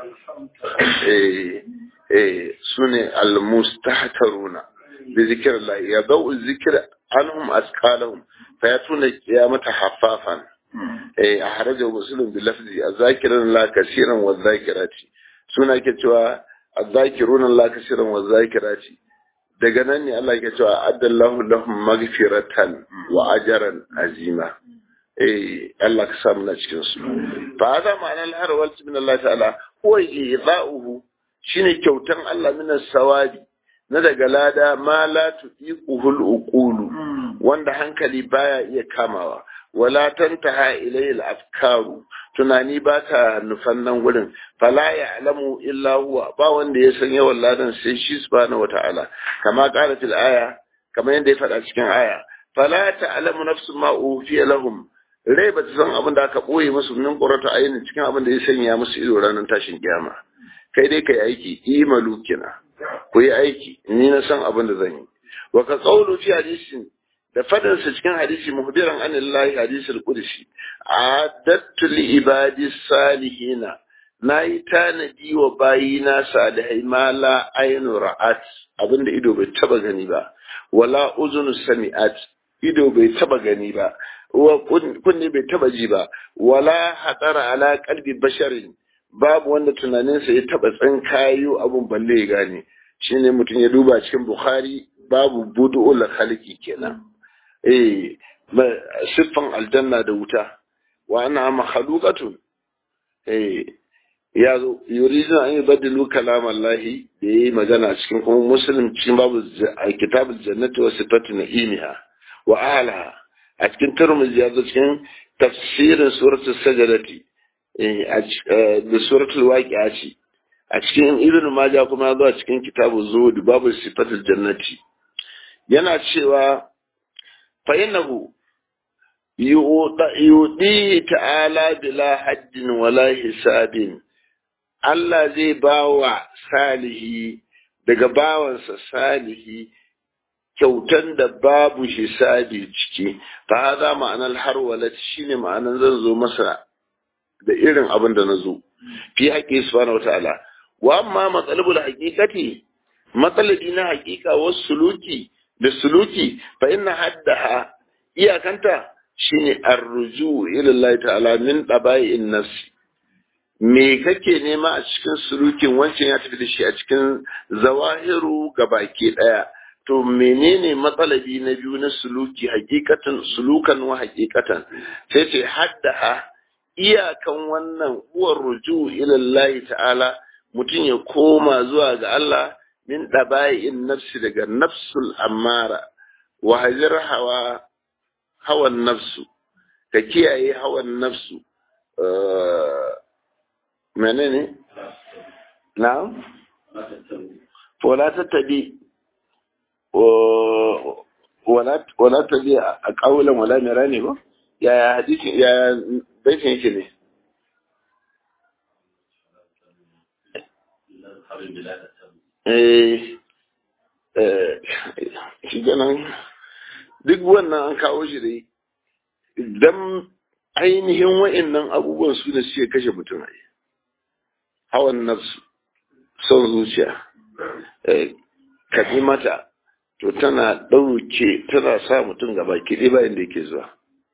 eh eh sune almustahtaruna bi zikrillah ya dau zikra anhum asqalahum fa yatuna qiyamata haffafan eh ahrajahu muslim bi lafzi azakiran la kaseeran wa zakirati suna ke cewa azakiruna la kaseeran wa zakirati daga nan ne Allah ke cewa addallahu lahum maghfiratan wa ajran azima eh Allah ka samu na cikin su fa hada ma'ana al-harwal min Allah ta'ala huwa ida'uhu shine kyautan Allah min sawabi na daga lada ma la tuqiquhul uqulu wanda hankali baya iya kamawa wala tantaha ilayhi al-afkaru tunani ba ta nufan nan gurin fala ya'lamu illa huwa ba wanda ya san yawan ladan sai shi subhanahu wata'ala kama qalat al-aya kama yanda ya faɗa cikin aya fala ta'lamu nafsun ma ufiya lahum rai ba ta san abin da aka ɓoye musu min ƙurata ainihin cikin abin da ya sanya musu ido ranar tashin kiyama kai dai kai aiki imalu kina ku yi aiki ni na san abin da zan yi wa ka qawlu fi hadisin da fadin sa cikin hadisi muhbiran anillahi hadisul qudsi adattu li ibadi salihina nayi tanadi wa bayina salihai ma la ainu ra'at abinda ido bai taba gani ba wala uzunu sami'at ido bai taba gani ba wa kunne bai taba ji ba wala hadara ala qalbi basharin babu wanda tunaninsa ya taba tsinkayo abun balle ya gane shine mutum ya duba cikin bukhari babu budu'ul khalqi kenan eh siffan aljanna da wuta wa ana makhluqatun eh ya zo yuridun an yubaddilu kalam Allah da yayi magana cikin kuma muslim cikin babu kitabul jannati wa sifatu na'imiha wa alaha a cikin turmuzi ya zo cikin tafsirin suratul sajadati da suratul waqi'a ce a cikin ibn majah kuma ya zo a cikin kitabu zuhud babu sifatul jannati yana cewa fa innahu yudi ta'ala bila haddin wala hisabin Allah zai bawa salihi daga bawansa salihi kyautan da babu hisabi ciki fa haza ma'anar harwalat shine ma'anar zan zo masa da irin abin da na zo fi haƙƙi subhanahu wataala wa amma matsalabul haqiqati matsalabi na haƙiƙa wasu suluki da suluki fa inna haddaha iyakanta shine arruju ila Allah ta'ala min dabai'in nafsi me kake nema a cikin sulukin wancan ya tafi da shi a cikin zawahiru baki daya to menene matsalabi na biyu na suluki hakikatan sulukan wa hakikatan sai ce haddaha iyakan wannan uwar ruju ila Allah ta'ala mutum ya koma zuwa ga Allah min dabai'in nafsi daga nafsul ammara wa hajar hawa hawan nafsu ka kiyaye hawan nafsu menene na wala tattabi wala tabi a kaulan wala mira ne ba yaya hadisin yaya baitin yake ne eh shi ganin duk wannan an kawo shi dai idan ainihin wa'annan abubuwan su ne suke kashe mutum a hawan nafsu son zuciya kaɗi mata to tana ɗauke tana sa mutum gaba kiɗi bayan da yake zuwa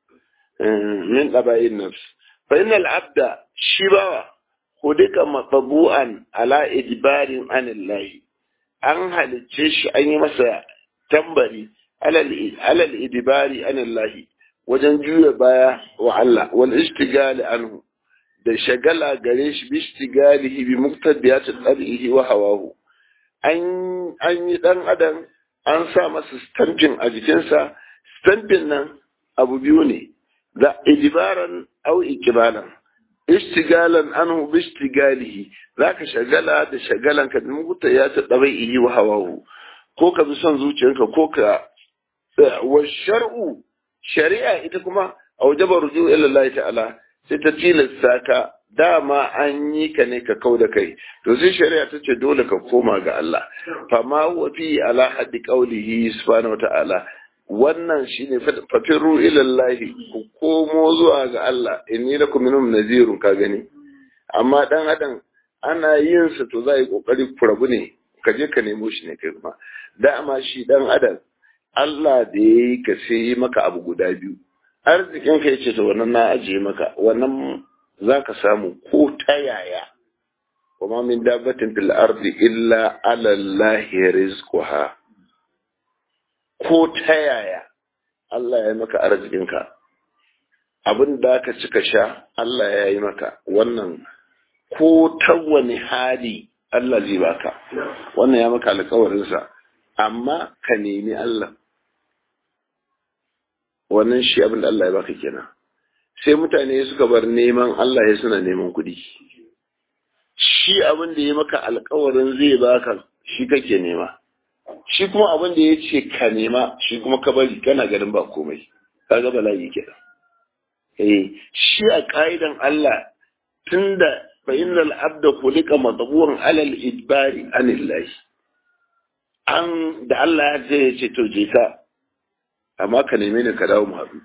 min ɗabayin nafsu fa innal abda shi bawa hudika matsabu'an ala idbarin anillahi an halicce shi an yi masa tambari alal idibari anillahi wajen juya baya wa Allah wal istigali anhu da shagala gare shi bi istigalihi bi muqtadiyat al-adhihi wa hawahu an an yi dan adam an sa masa stamping a jikinsa stamping nan abu biyu ne da idibaran au ikibalan istigalan anhu bi istigalihi zaka shagala da shagalan ka bi muqtadiyat al-adhihi wa hawahu ko ka bi son zuciyarka ko ka wa shar'u shari'a ita kuma a wajaba ruju ila Allah ta'ala sai ta tilasta ka dama an yi ka ne ka kau da kai to sai shari'a ta ce dole ka koma ga Allah fa ma huwa fi ala haddi qawlihi subhanahu ta'ala wannan shine fafiru ila Allah ku komo zuwa ga Allah inni lakum minhum nazirun ka gani amma dan adam ana yin sa to zai kokari furabu ne ka je ka nemo shi ne kai kuma dama shi dan adam Allah da ya yi ka sai yi maka abu guda biyu arzikin ka yace to wannan na ajiye maka wannan za ka samu ko ta yaya wa ma min dabbatin fil ardi illa ala Allah rizquha ko ta yaya Allah ya yi maka arzikin ka abin da ka cika sha Allah ya yi maka wannan ko ta wani hali Allah zai baka wannan ya maka alƙawarinsa amma ka nemi Allah wannan shi abin da Allah ya baka kenan sai mutane suka bar neman Allah ya suna neman kuɗi shi abin da ya maka alkawarin zai baka shi kake nema shi kuma abin da ya ce ka nema shi kuma ka bari kana ganin ba komai kaga bala'i kenan eh shi a ka'idan Allah tunda fa innal abda khuliqa madburan alal idbari anillahi an da Allah ya ce to je ka amma ka neme ni ka dawo mu haɗu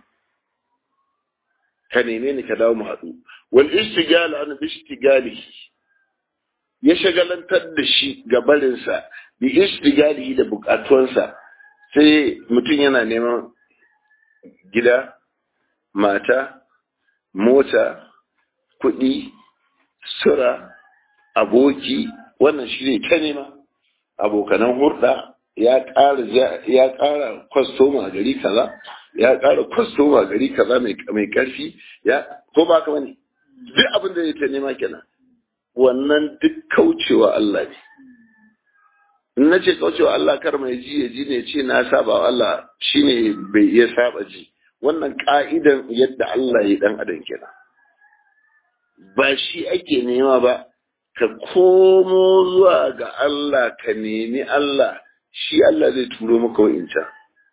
ka neme ni ka dawo mu haɗu wal istigal an bi istigalihi ya shagalantar da shi ga barinsa bi istigalihi da bukatuwansa sai mutum yana neman gida mata mota kuɗi sura aboki wannan shi ne ta nema abokanan hurɗa ya ƙara ya ƙara kwastoma a gari kaza ya ƙara kwastoma gari kaza mai mai ƙarfi ya ko ba ka bane duk abin da yake nema kenan wannan duk kaucewa Allah ne in na ce kaucewa Allah kar mai ji ya ji ne ce na saba wa Allah shine bai iya saba ji wannan ka'idan yadda Allah ya dan adam kenan ba shi ake nema ba ka komo zuwa ga Allah ka nemi Allah shi Allah zai turo maka wa'incan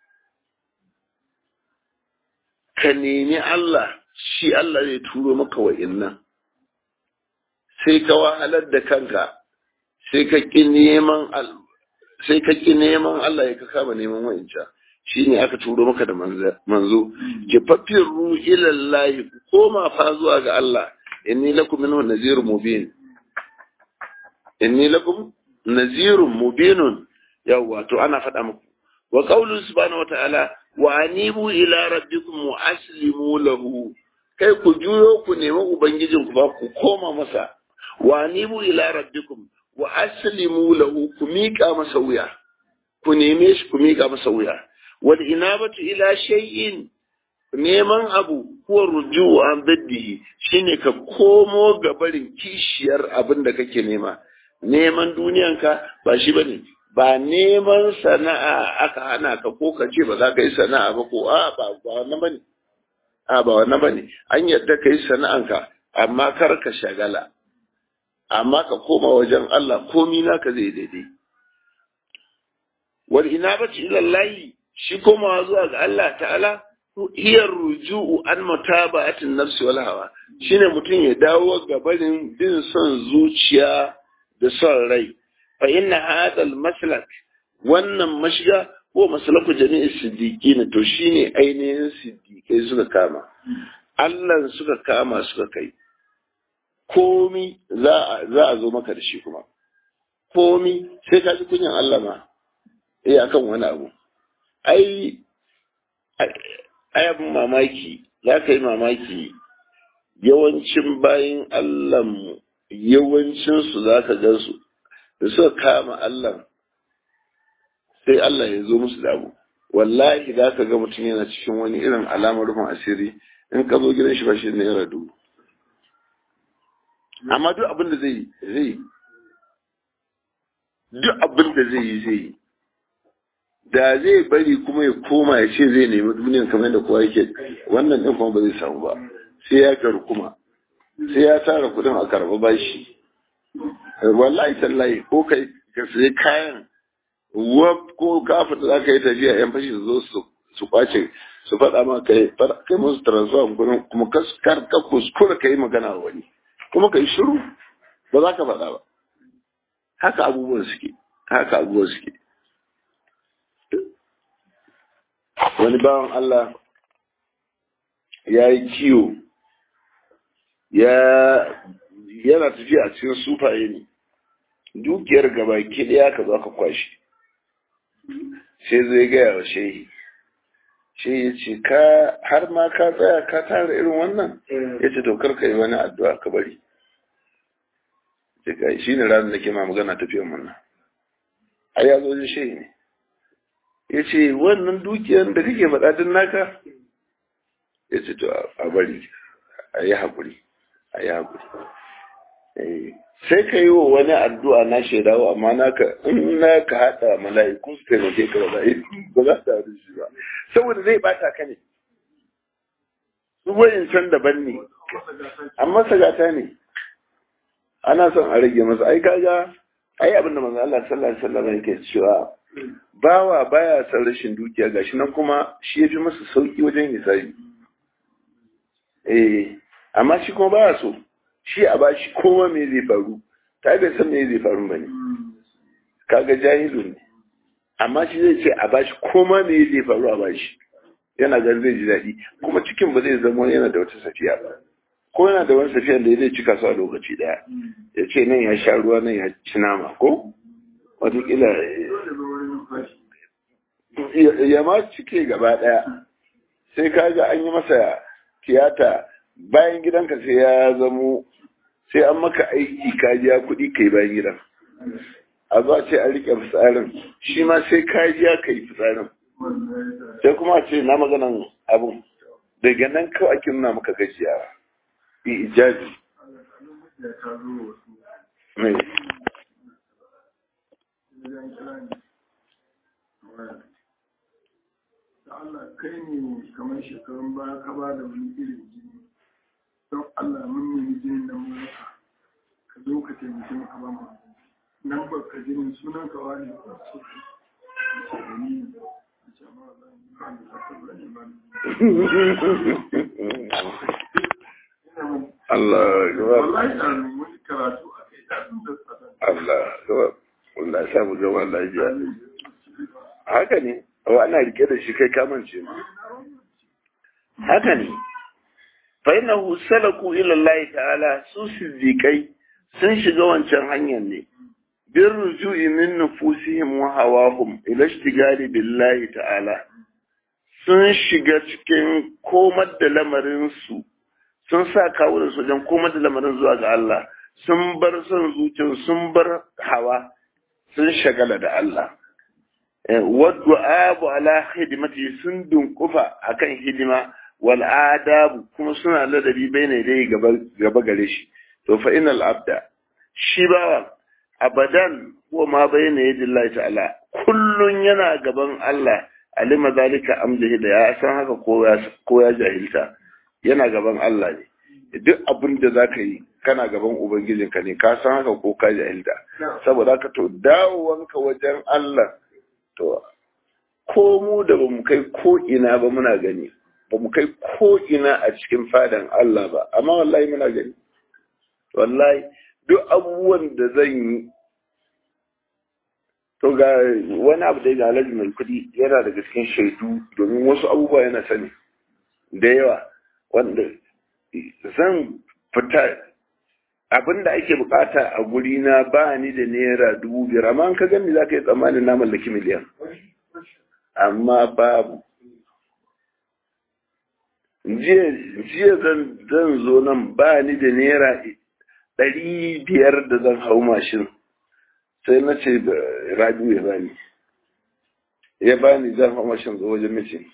ka nemi Allah shi Allah zai turo maka wa'innan sai ka wahalar da kanka sai ka ƙi neman sai ka ƙi neman Allah ya ka kama neman wa'incan shi ne aka turo maka da manzo kifaffin ruhu ilallahi ku koma fa zuwa ga Allah inni lakum minhu nazirun mubin inni lakum nazirun mubinun yawwa to ana faɗa muku wa qawlu subhanahu wata'ala wa anibu ila rabbikum wa aslimu lahu kai ku juyo ku nemi ubangijin ku ba ku koma masa wa anibu ila rabbikum wa aslimu lahu ku miƙa masa wuya ku neme shi ku miƙa masa wuya wal inabatu ila shay'in neman abu huwa ruju'u an daddihi shine ka komo ga barin kishiyar abin da kake nema neman duniyanka ba shi bane ba neman sana'a aka hana ka ko ka ce ba za ka yi sana'a ba ko a ba ba wannan bane a ba wannan bane an yadda ka yi sana'anka amma kar ka shagala amma ka koma wajen Allah komi naka zai daidai wal inabatu ila Allah shi komawa zuwa ga Allah ta'ala hiyar ruju'u an mutaba'atin nafsi wal hawa shine mutum ya dawo ga barin bin son zuciya da son rai fa inna hadha al maslak wannan mashiga ko maslaku jami'i siddiqin to shine ainihin siddiqai suka kama Allah suka kama suka kai komi za a za a zo maka da shi kuma komi sai ka ji kunyan Allah ma eh akan wani abu ai ai abin mamaki za ka yi mamaki yawancin bayan Allahnmu yawancinsu za ka gansu da suka kama Allah sai Allah ya zo musu da abu wallahi za ka ga mutum yana cikin wani irin alamar rufin asiri in ka zo gidan shi ba shi ne ya dubu amma duk abin da zai zai duk abin da zai yi zai yi da zai bari kuma ya koma ya ce zai nemi duniyan kamar da kowa yake wannan din kuma ba zai samu ba sai ya karu kuma sai ya tara kudin a karba bashi wallahi tallahi ko kai ka sai kayan wab ko ka fita za ka yi tafiya yan fashi su zo su su kwace su faɗa ma kai kai musu transfer kudin kuma kar ka kuskura ka yi magana wani kuma ka yi shiru ba za ka faɗa ba haka abubuwan suke haka abubuwan suke wani bawan Allah ya yi kiwo yana tafiya a cikin sufaye ne dukiyar gaba ke ɗaya ka zo ka kwashi sai zai gaya wa shehi shehi ya ce ka har ma ka tsaya ka tara irin wannan ya ce to ka yi wani addu'a ka bari shi ne ranar da ke ma magana tafiyan wannan a ya zo shehi ne ya ce wannan dukiyar da kake faɗaɗin naka ya ce to a bari a yi haƙuri a yi haƙuri sai ka yi wa wani addu'a na shaidawa amma naka in na ka haɗa mala'iku su taimake ka ba ba za su haɗu shi ba saboda zai bata ka ne su wayin can daban ne amma sagata ne ana son a rage masa ai kaga ai abin da manzo Allah sallallahu alaihi wasallam yake cewa bawa baya son rashin dukiya gashi nan kuma shi yafi masa sauki wajen hisabi eh amma shi kuma baya so shi a bashi kowa me zai faru ta bai san me zai faru bane kaga jahilu ne amma shi zai ce a bashi koma me zai faru a bashi yana ganin zai ji daɗi kuma cikin ba zai zama yana da wata safiya ba ko yana da wani safiya da zai cika su a lokaci ɗaya ya ce nan ya sha ruwa nan ya ci nama ko wataƙila ya ma cike gaba ɗaya sai ka ga an yi masa tiyata bayan gidanka sai ya zamo sai an maka aiki ka biya kuɗi kai bayan gidan a zuwa ce a riƙe fitsarin shi ma sai ka biya ka yi fitsarin sai kuma a ce na maganan abun daga nan kawai ake nuna maka gajiya ijabi mai Allah kai ne kamar shekarun baya ka ba da wani irin jini don Allah mun nemi jinin nan mu maka ka zo ka taimake mu ka ba mu nan ba ka jinin sunan ka wani ba so ka ce da ni a ce ma ba ni ba ni ka ba ni ba ni Allah gaba wallahi da mun karatu a kai da sun da tsada Allah gaba Allah ya samu gaba lafiya haka ne wa ana rike da shi kai kamance ma haka ne fa innahu salaku ila Allah ta'ala su siddiqai sun shiga wancan hanyar ne bin ruju'i min nufusihim wa hawahum ila ishtigali billahi ta'ala sun shiga cikin komar da lamarin su sun sa kawunan su wajen komar da lamarin zuwa ga Allah sun bar son zuciyar sun bar hawa sun shagala da Allah wadda abu ala hidimati sun dunkufa akan hidima wal adabu kuma suna ladabi bai dai gaba gare shi to fa inal abda shi bawa abadan ko ma bayna yadillahi ta'ala kullun yana gaban Allah alima zalika amjahi da ya san haka ko ya ko ya jahilta yana gaban Allah ne duk abin da zaka yi kana gaban ubangijinka ne ka san haka ko ka jahilta saboda haka to dawowanka wajen Allah to ko mu da ba mu kai ko ina ba muna gani ba mu kai ko ina a cikin fadan Allah ba amma wallahi muna gani wallahi duk abubuwan da zan yi to ga wani abu da ya alhaji mai kudi yana daga cikin shaidu domin wasu abubuwa yana sani da yawa wanda zan fita abin da ake bukata a guri na ba ni da naira dubu biyar amma an ka gani za ka yi tsammanin na mallaki miliyan amma babu jiya zan zo nan ba ni da naira ɗari biyar da zan hau mashin sai na ce da rabiu ya bani ya bani zan hau mashin zo wajen mace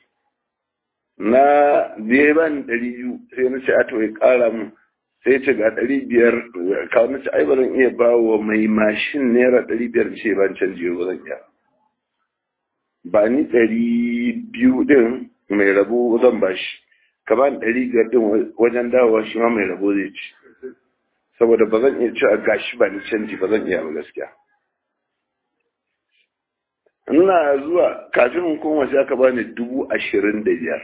na da ya bani ɗari biyu sai na ce ato ya ƙara mu sai ce ga ɗari biyar kawo na ce ai ba zan iya ba wa mai mashin naira ɗari biyar ce ban canji ba zan iya ba ni ɗari biyu ɗin mai rabo zan ba shi ka ba ni ɗari biyar ɗin wajen dawowa shi ma mai rabo zai ci saboda ba zan iya cewa gashi ba ni canji ba zan iya ba gaskiya ina zuwa kafin in koma sai aka bani dubu ashirin da biyar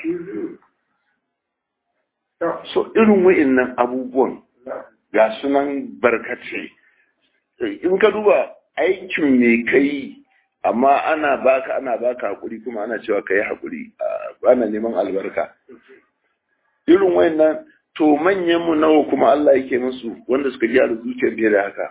so irin wa'innan abubuwan ga sunan barkace in ka duba aikin me kai amma ana baka ana baka hakuri kuma ana cewa ka yi hakuri ana neman albarka irin wa'innan to manyan mu nawa kuma Allah yake musu wanda suka gyara zuciyar biye da haka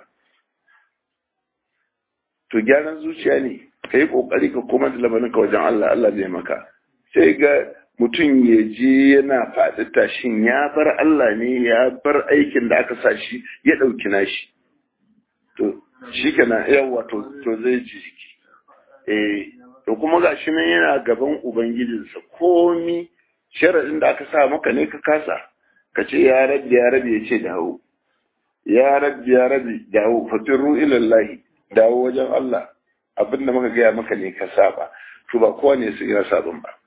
to gyaran zuciya ne ka yi kokari ka koma da lamarin ka wajen Allah Allah zai maka sai ga mutum ya je yana faɗi tashin ya bar Allah ne ya bar aikin da aka sa shi ya ɗauki nashi to shi kenan yawa to to zai ji jiki eh to kuma gashi nan yana gaban ubangijinsa komi sharaɗin da aka sa maka ne ka kasa ka ce ya rabbi ya rabbi ya ce dawo ya rabbi ya rabbi dawo fatiru ilallahi dawo wajen Allah abin da muka gaya maka ne ka saba to ba kowa ne su ina sabon ba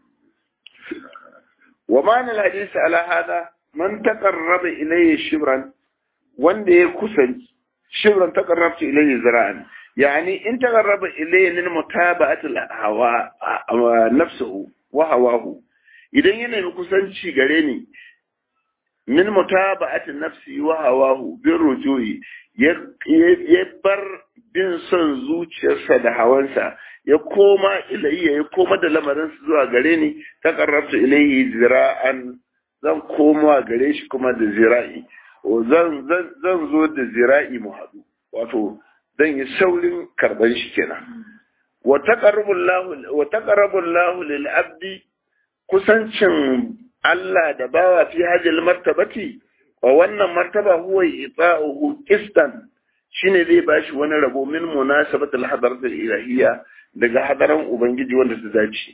wa ma'anar hadisi ala hada man taqarraba ilayya shibran wanda ya kusanci shibran taqarrabtu ilayya zira'an yani in taqarraba ilayya min mutaba'ati hawa nafsuhu wa hawahu idan yana mai kusanci gare ni min mutaba'ati nafsi wa hawahu bin rujui ya bar bin son zuciyarsa da hawansa ya koma ilayya ya koma da lamarin zuwa gare ni ta karrabta ilayhi zira'an zan koma gare shi kuma da zira'i zan zan zo da zira'i mu haɗu wato zan yi saurin karban shi kenan wa taqarrabu lahu lil abdi kusancin Allah da bawa fi hajjal martabati wa wannan martaba huwa ita'uhu qistan shine zai bashi wani rabo min munasabat al-hadarat al-ilahiyya daga hadaran ubangiji wanda ta dace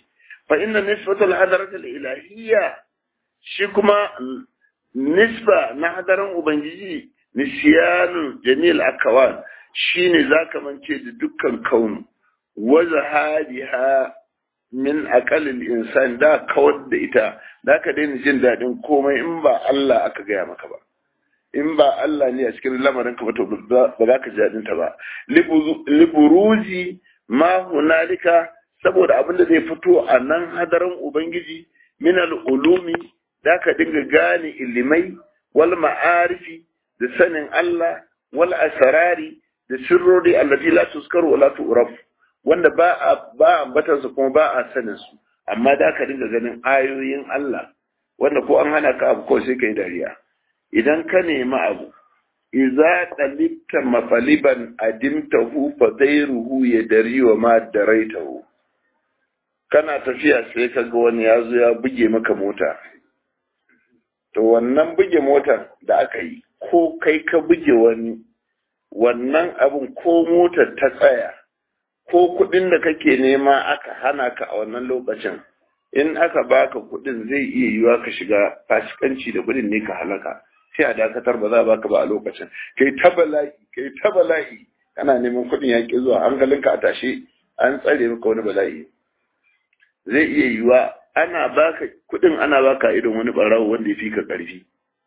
fa inna nisbatul hadaratul ilahiyya shi kuma nisba na hadaran ubangiji nisyanu jamil akawan shine zaka mance da dukkan kaunu wa zahadiha min aqalil insan da kawar da ita da ka daina jin daɗin komai in ba Allah aka gaya maka ba in ba Allah ne a cikin lamarin ka ba to ba za ka ji daɗin ta ba liburuzi ma hunalika saboda abin da zai fito a nan hadarin ubangiji min ulumi da ka dinga gane ilimai wal ma'arifi da sanin Allah wal asrari da sirrori allati la tuskaru wa la tu'raf wanda ba a ba ambatan su kuma ba a sanin su amma da ka dinga ganin ayoyin Allah wanda ko an hana ka abu ko sai kai dariya idan ka nemi abu iza dalibta mafaliban adimtahu fa dairuhu ya dari wa ma daraitahu kana tafiya sai ka ga wani ya zo ya buge maka mota to wannan buge motar da aka yi ko kai ka buge wani wannan abin ko motar ta tsaya ko kuɗin da kake nema aka hana ka a wannan lokacin in aka baka kuɗin zai iya yiwa ka shiga fasikanci da kuɗin ne ka halaka sai a dakatar ba za a baka ba a lokacin kai ta bala'i kai ta bala'i kana neman kuɗin ya ki zuwa hankalinka a tashe an tsare maka wani bala'i zai iya yiwa ana baka kuɗin ana baka idan wani ɓarawo wanda ya fi ka ƙarfi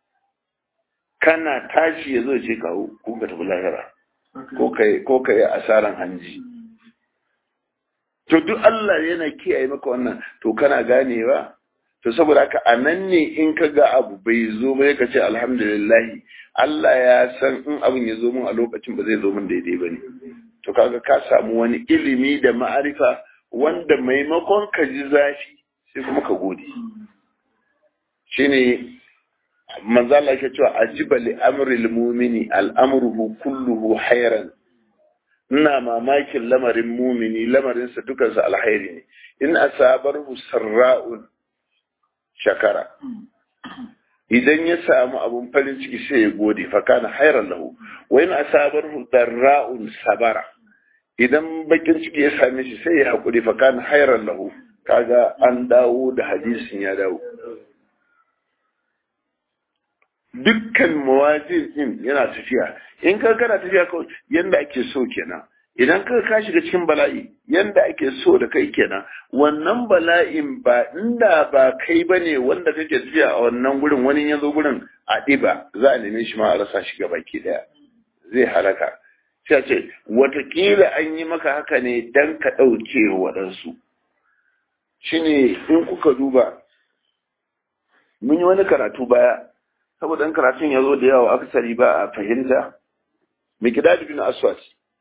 kana tashi ya zo ce kawo ko ka tafi lahira ko ka yi asaran hanji to duk Allah yana kiyaye maka wannan to kana ganewa to saboda haka a nan ne in ka ga abu bai zo ba ka ce alhamdulillahi Allah ya san in abin ya zo min a lokacin ba zai zo min daidai ba ne to kaga ka samu wani ilimi da ma'arifa wanda maimakon ka ji zafi sai kuma ka gode shine manzo Allah yake cewa ajiba li amril mu'mini al'amruhu kulluhu hayran ina mamakin lamarin mumini lamarinsa dukansa alhairi ne in asabarhu sarra'un shakara idan ya samu abun farin ciki sai ya gode fa kana hayran lahu wa in asabarhu darra'un sabara idan bakin ciki ya same shi sai ya hakuri fa kana hayran lahu kaga an dawo da hadisin ya dawo dukkan mawazin din yana tafiya in ka kana tafiya kawai yanda ake so kenan idan ka ka shiga cikin bala'i yanda ake so da kai kenan wannan bala'in ba inda ba kai bane wanda kake tafiya a wannan gurin wani ya zo gurin a ɗiba za a neme shi ma a rasa shi baki daya zai halaka sai a ce watakila an yi maka haka ne dan ka ɗauke waɗansu shine in kuka duba mun yi wani karatu baya saboda in karatun ya zo da yawa akasari ba a fahimta mikdad bin aswad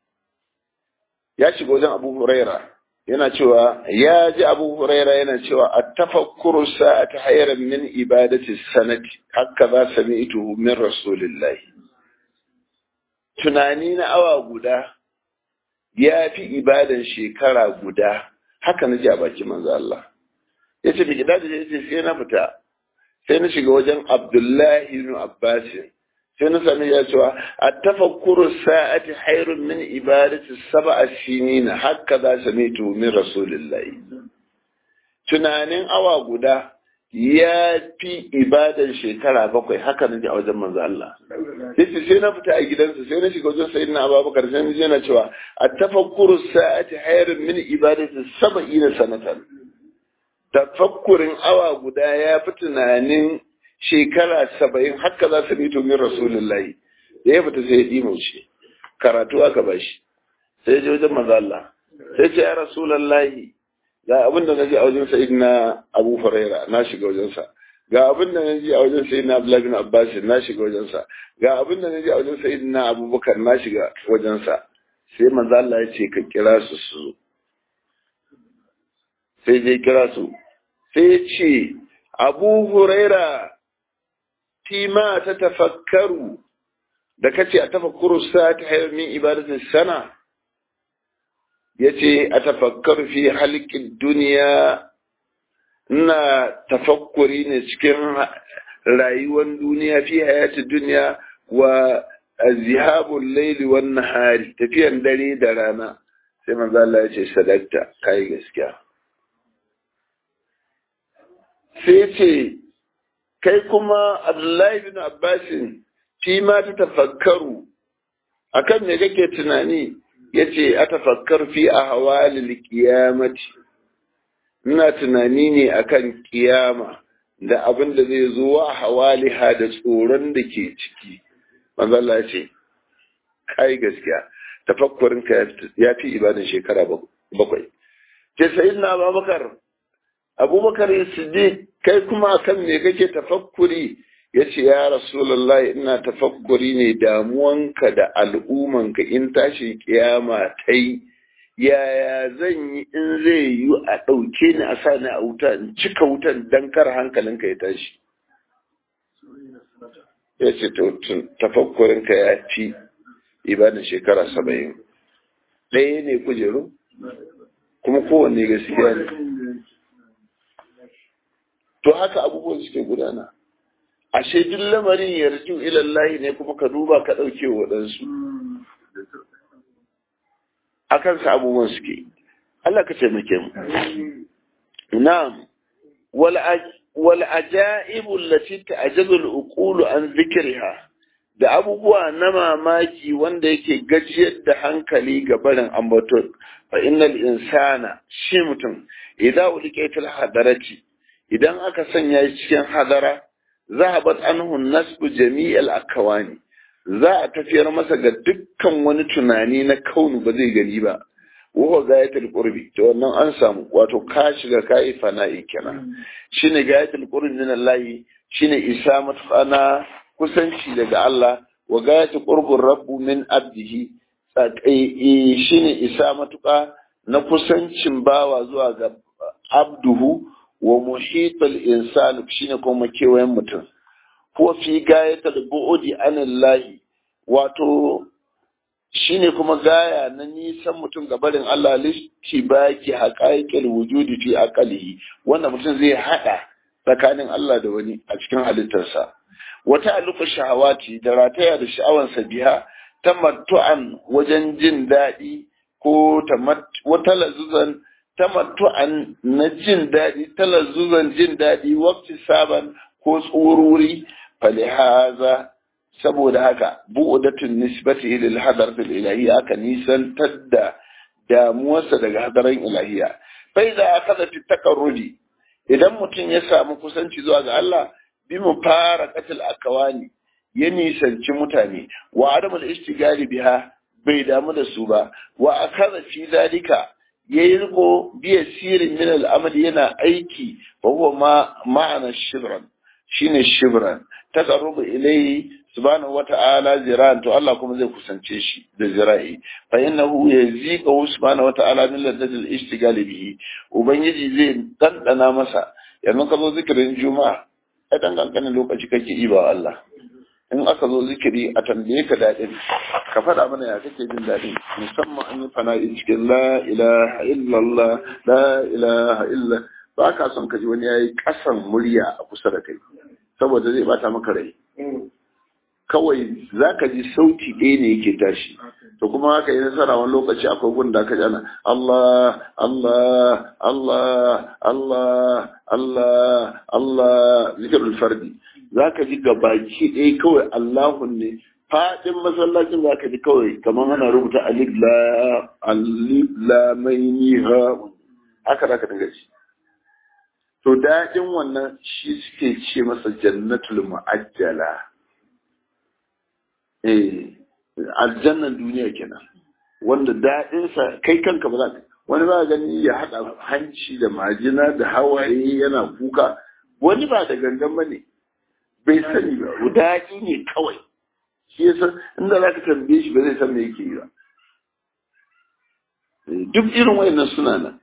ya shiga wajen abu huraira yana cewa ya ji abu huraira yana cewa a tafakkuru sa'ati hayran min ibadati sanati haka za sami'tuhu min rasulillahi tunani na awa guda ya fi ibadan shekara guda haka na ji a bakin manzo Allah ya ce mikdad ya ce sai na fita sai na shiga wajen Abdullahi ibn Abbas sai na sami ya cewa a tafakkuru sa'ati hairun min ibadati sab'a sinina haka za sami min rasulillahi tunanin awa guda ya fi ibadan shekara bakwai haka na ji a wajen manzo Allah yace sai na fita a gidansa sai na shiga wajen sayyidina Abubakar sai na je na cewa a tafakkuru sa'ati hairun min ibadati sab'ina sanatan tafakkurin awa guda ya fi tunanin shekara saba'in haka za su mito min rasulullahi da ya fita sai ya ɗimauce karatu aka ba shi sai ya je wajen maza Allah sai ce ya rasulullahi ga abin da na ji a wajen sa'id na abu faraira na shiga wajensa ga abin da na ji a wajen sa'id na abdullahi bin abbas na shiga wajensa ga abin da na ji a wajen sa'id na abubakar na shiga wajensa sai manzo Allah ya ce ka kira su su zo sai je kira su sai ce abu huraira ma ta tafakkaru da kace a tafakkuru sa ta hayar min ibadatin sana ya ce a tafakkaru fi halkin duniya ina tafakkuri ne cikin rayuwar duniya fi hayatin duniya wa zihabun laili wan nahari tafiyan dare da rana sai manzo Allah ya ce sadakta kai gaskiya sai ce kai kuma abdullahi bin abbasin fi ma ta tafakkaru akan me kake tunani yace a tafakkar fi a hawalil qiyamati ina tunani ne akan kiyama da abin da zai zo wa hawaliha da tsoron da ke ciki manzo Allah ce kai gaskiya tafakkurin ka ya fi ibadan shekara bakwai ce sayyidina Abubakar Abubakar Siddiq kai kuma akan me kake tafakkuri yace ya Rasulullahi ina tafakkuri ne damuwanka da al'umanka in tashi kiyama tai yaya zan yi in zai yi a ɗauke ni a sa ni a wuta in cika wutan don kar hankalinka ya tashi ya ce tafakkurinka ya fi ibadan shekara saba'in ɗaya ne kujeru kuma kowanne gaskiya ne to haka abubuwan suke gudana ashe duk lamarin yarju ilallahi ne kuma ka duba ka ɗauke waɗansu a kansa abubuwan suke Allah ka taimake mu na'am wal ajaibu allati ta'jazu al-uqulu an dhikriha da abubuwa na mamaki wanda yake gajiyar da hankali ga barin ambaton fa innal insana shi mutum idan ulqaitul hadarati idan aka sanya shi cikin hadara zahabat anhu nasbu jami'al akawani za a tafiyar masa ga dukkan wani tunani na kaunu ba zai gani ba wa gayatul qurbi to wannan an samu wato ka shiga kai fana'i kenan shine gayatul qurbi min Allah shine isa matfana kusanci daga Allah wa gayatul qurbur rabbu min abdihi shine isa matuka na kusancin bawa zuwa ga abduhu wa muhitul insan shine kuma kewayen mutum ko fi gayatul bu'di anillahi wato shine kuma gaya na nisan mutum ga barin Allah listi baki haqaiqil wujudi fi aqalihi wanda mutum zai hada tsakanin Allah da wani a cikin halittarsa wata alufa shahawati da rataya da sha'awansa biha tamattu'an wajen jin daɗi ko wata lazuzan tamattu'an na jin daɗi talazzuzan jin daɗi wakti saban ko tsururi falihaza saboda haka bu'udatun nisbati lil hadaratul ilahiyya aka nisantar da damuwarsa daga hadarin ilahiyya fa idza akhadha fi takarrudi idan mutum ya samu kusanci zuwa ga Allah bi mu fara qatil akawani ya nisanci mutane wa adamul istigali biha bai damu da su ba wa akhadha fi zalika yayi riko biya sirin min al'amal yana aiki fa huwa ma ma'ana shibran shine shibran taqarrubu ilayhi subhanahu wata'ala ziran to Allah kuma zai kusance shi da zira'i fa innahu yazika subhanahu wata'ala min ladadil ishtigali bihi ubangiji zai dandana masa yanzu ka zo zikirin juma'a ai dan kankanin lokaci kake yi ba Allah in aka zo zikiri a tambaye ka daɗin ka faɗa mana ya kake jin daɗin musamman an yi fana'i cikin la ilaha illallah la ilaha illa ba ka son ka ji wani yayi ƙasan murya a kusa da kai saboda zai bata maka rai kawai za ka ji sauti ɗaya ne yake tashi to kuma haka yi nasara wani lokaci akwai gun da aka ji ana Allah Allah Allah Allah Allah Allah zikirul fardi za ka ji gabaki ɗaya kawai Allahun ne faɗin masallacin za ka ji kawai kamar ana rubuta alif la alif la mai ha haka za ka dinga ji to daɗin wannan shi suke ce masa jannatul mu'ajjala eh aljannan duniya kenan wanda daɗinsa kai kanka ba za ka wani ba gani ya haɗa hanci da majina da hawaye yana kuka wani ba da gangan ba ne bai sani ba daɗi ne kawai shi yasa inda za ka tambaye shi ba zai san me yake yi ba duk irin wayannan suna nan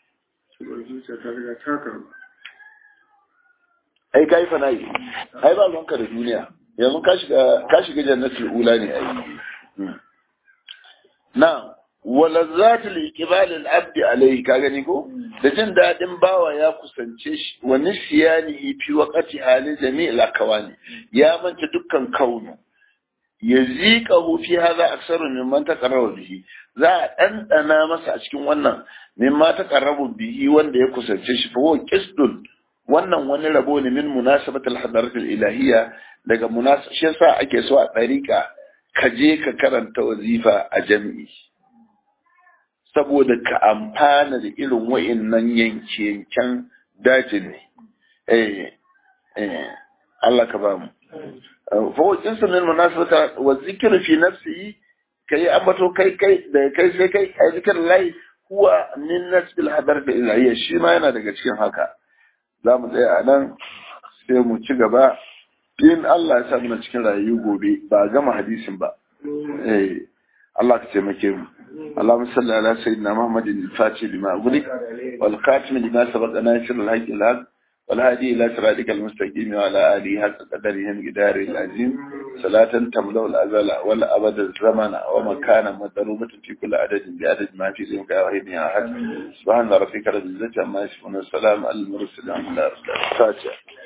ai kai fa nayi ai ba ruwanka da duniya yanzu ka shiga ka shiga jannatul ula ne ai na walazat liqbal al-abd alayhi ka gani ko da jin dadin bawa ya kusance shi wa nisyani fi waqti hali jami'il akawani ya manta dukkan kaunu yaziqahu fi hadha aksaru mimman taqarraba bihi za a dandana masa a cikin wannan mimma taqarrabu bihi wanda ya kusance shi fa huwa qisdun wannan wani rabo ne min munasabatul hadaratul ilahiyya daga munasaba shi yasa ake so a ɗariƙa ka je ka karanta wazifa a jami'i saboda ka amfana da irin wa'innan yanke-yanken dajin ne eh eh Allah ka ba mu fa wajen sunan munasabata wa zikru fi nafsihi kai ambato kai kai da kai sai kai a zikr lai huwa min nasbil hadar da ilahiyya shi ma yana daga cikin haka za mu tsaya a nan sai mu ci gaba in Allah ya sa muna cikin rayu gobe ba gama hadisin ba eh Allah ka taimake mu اللهم صل على سيدنا محمد الفاتح لما أغلق والخاتم لما سبق ناصر الحق الحق والهادي إلى صراطك المستقيم وعلى آله حق قدره مقدار العظيم صلاة تملأ الأزل والأبد الزمن ومكانا مضروبة في كل عدد بعدد ما في ذنك واحد يا أحد سبحان ربك رب العزة عما يصفون والسلام على المرسلين الحمد لله رب العالمين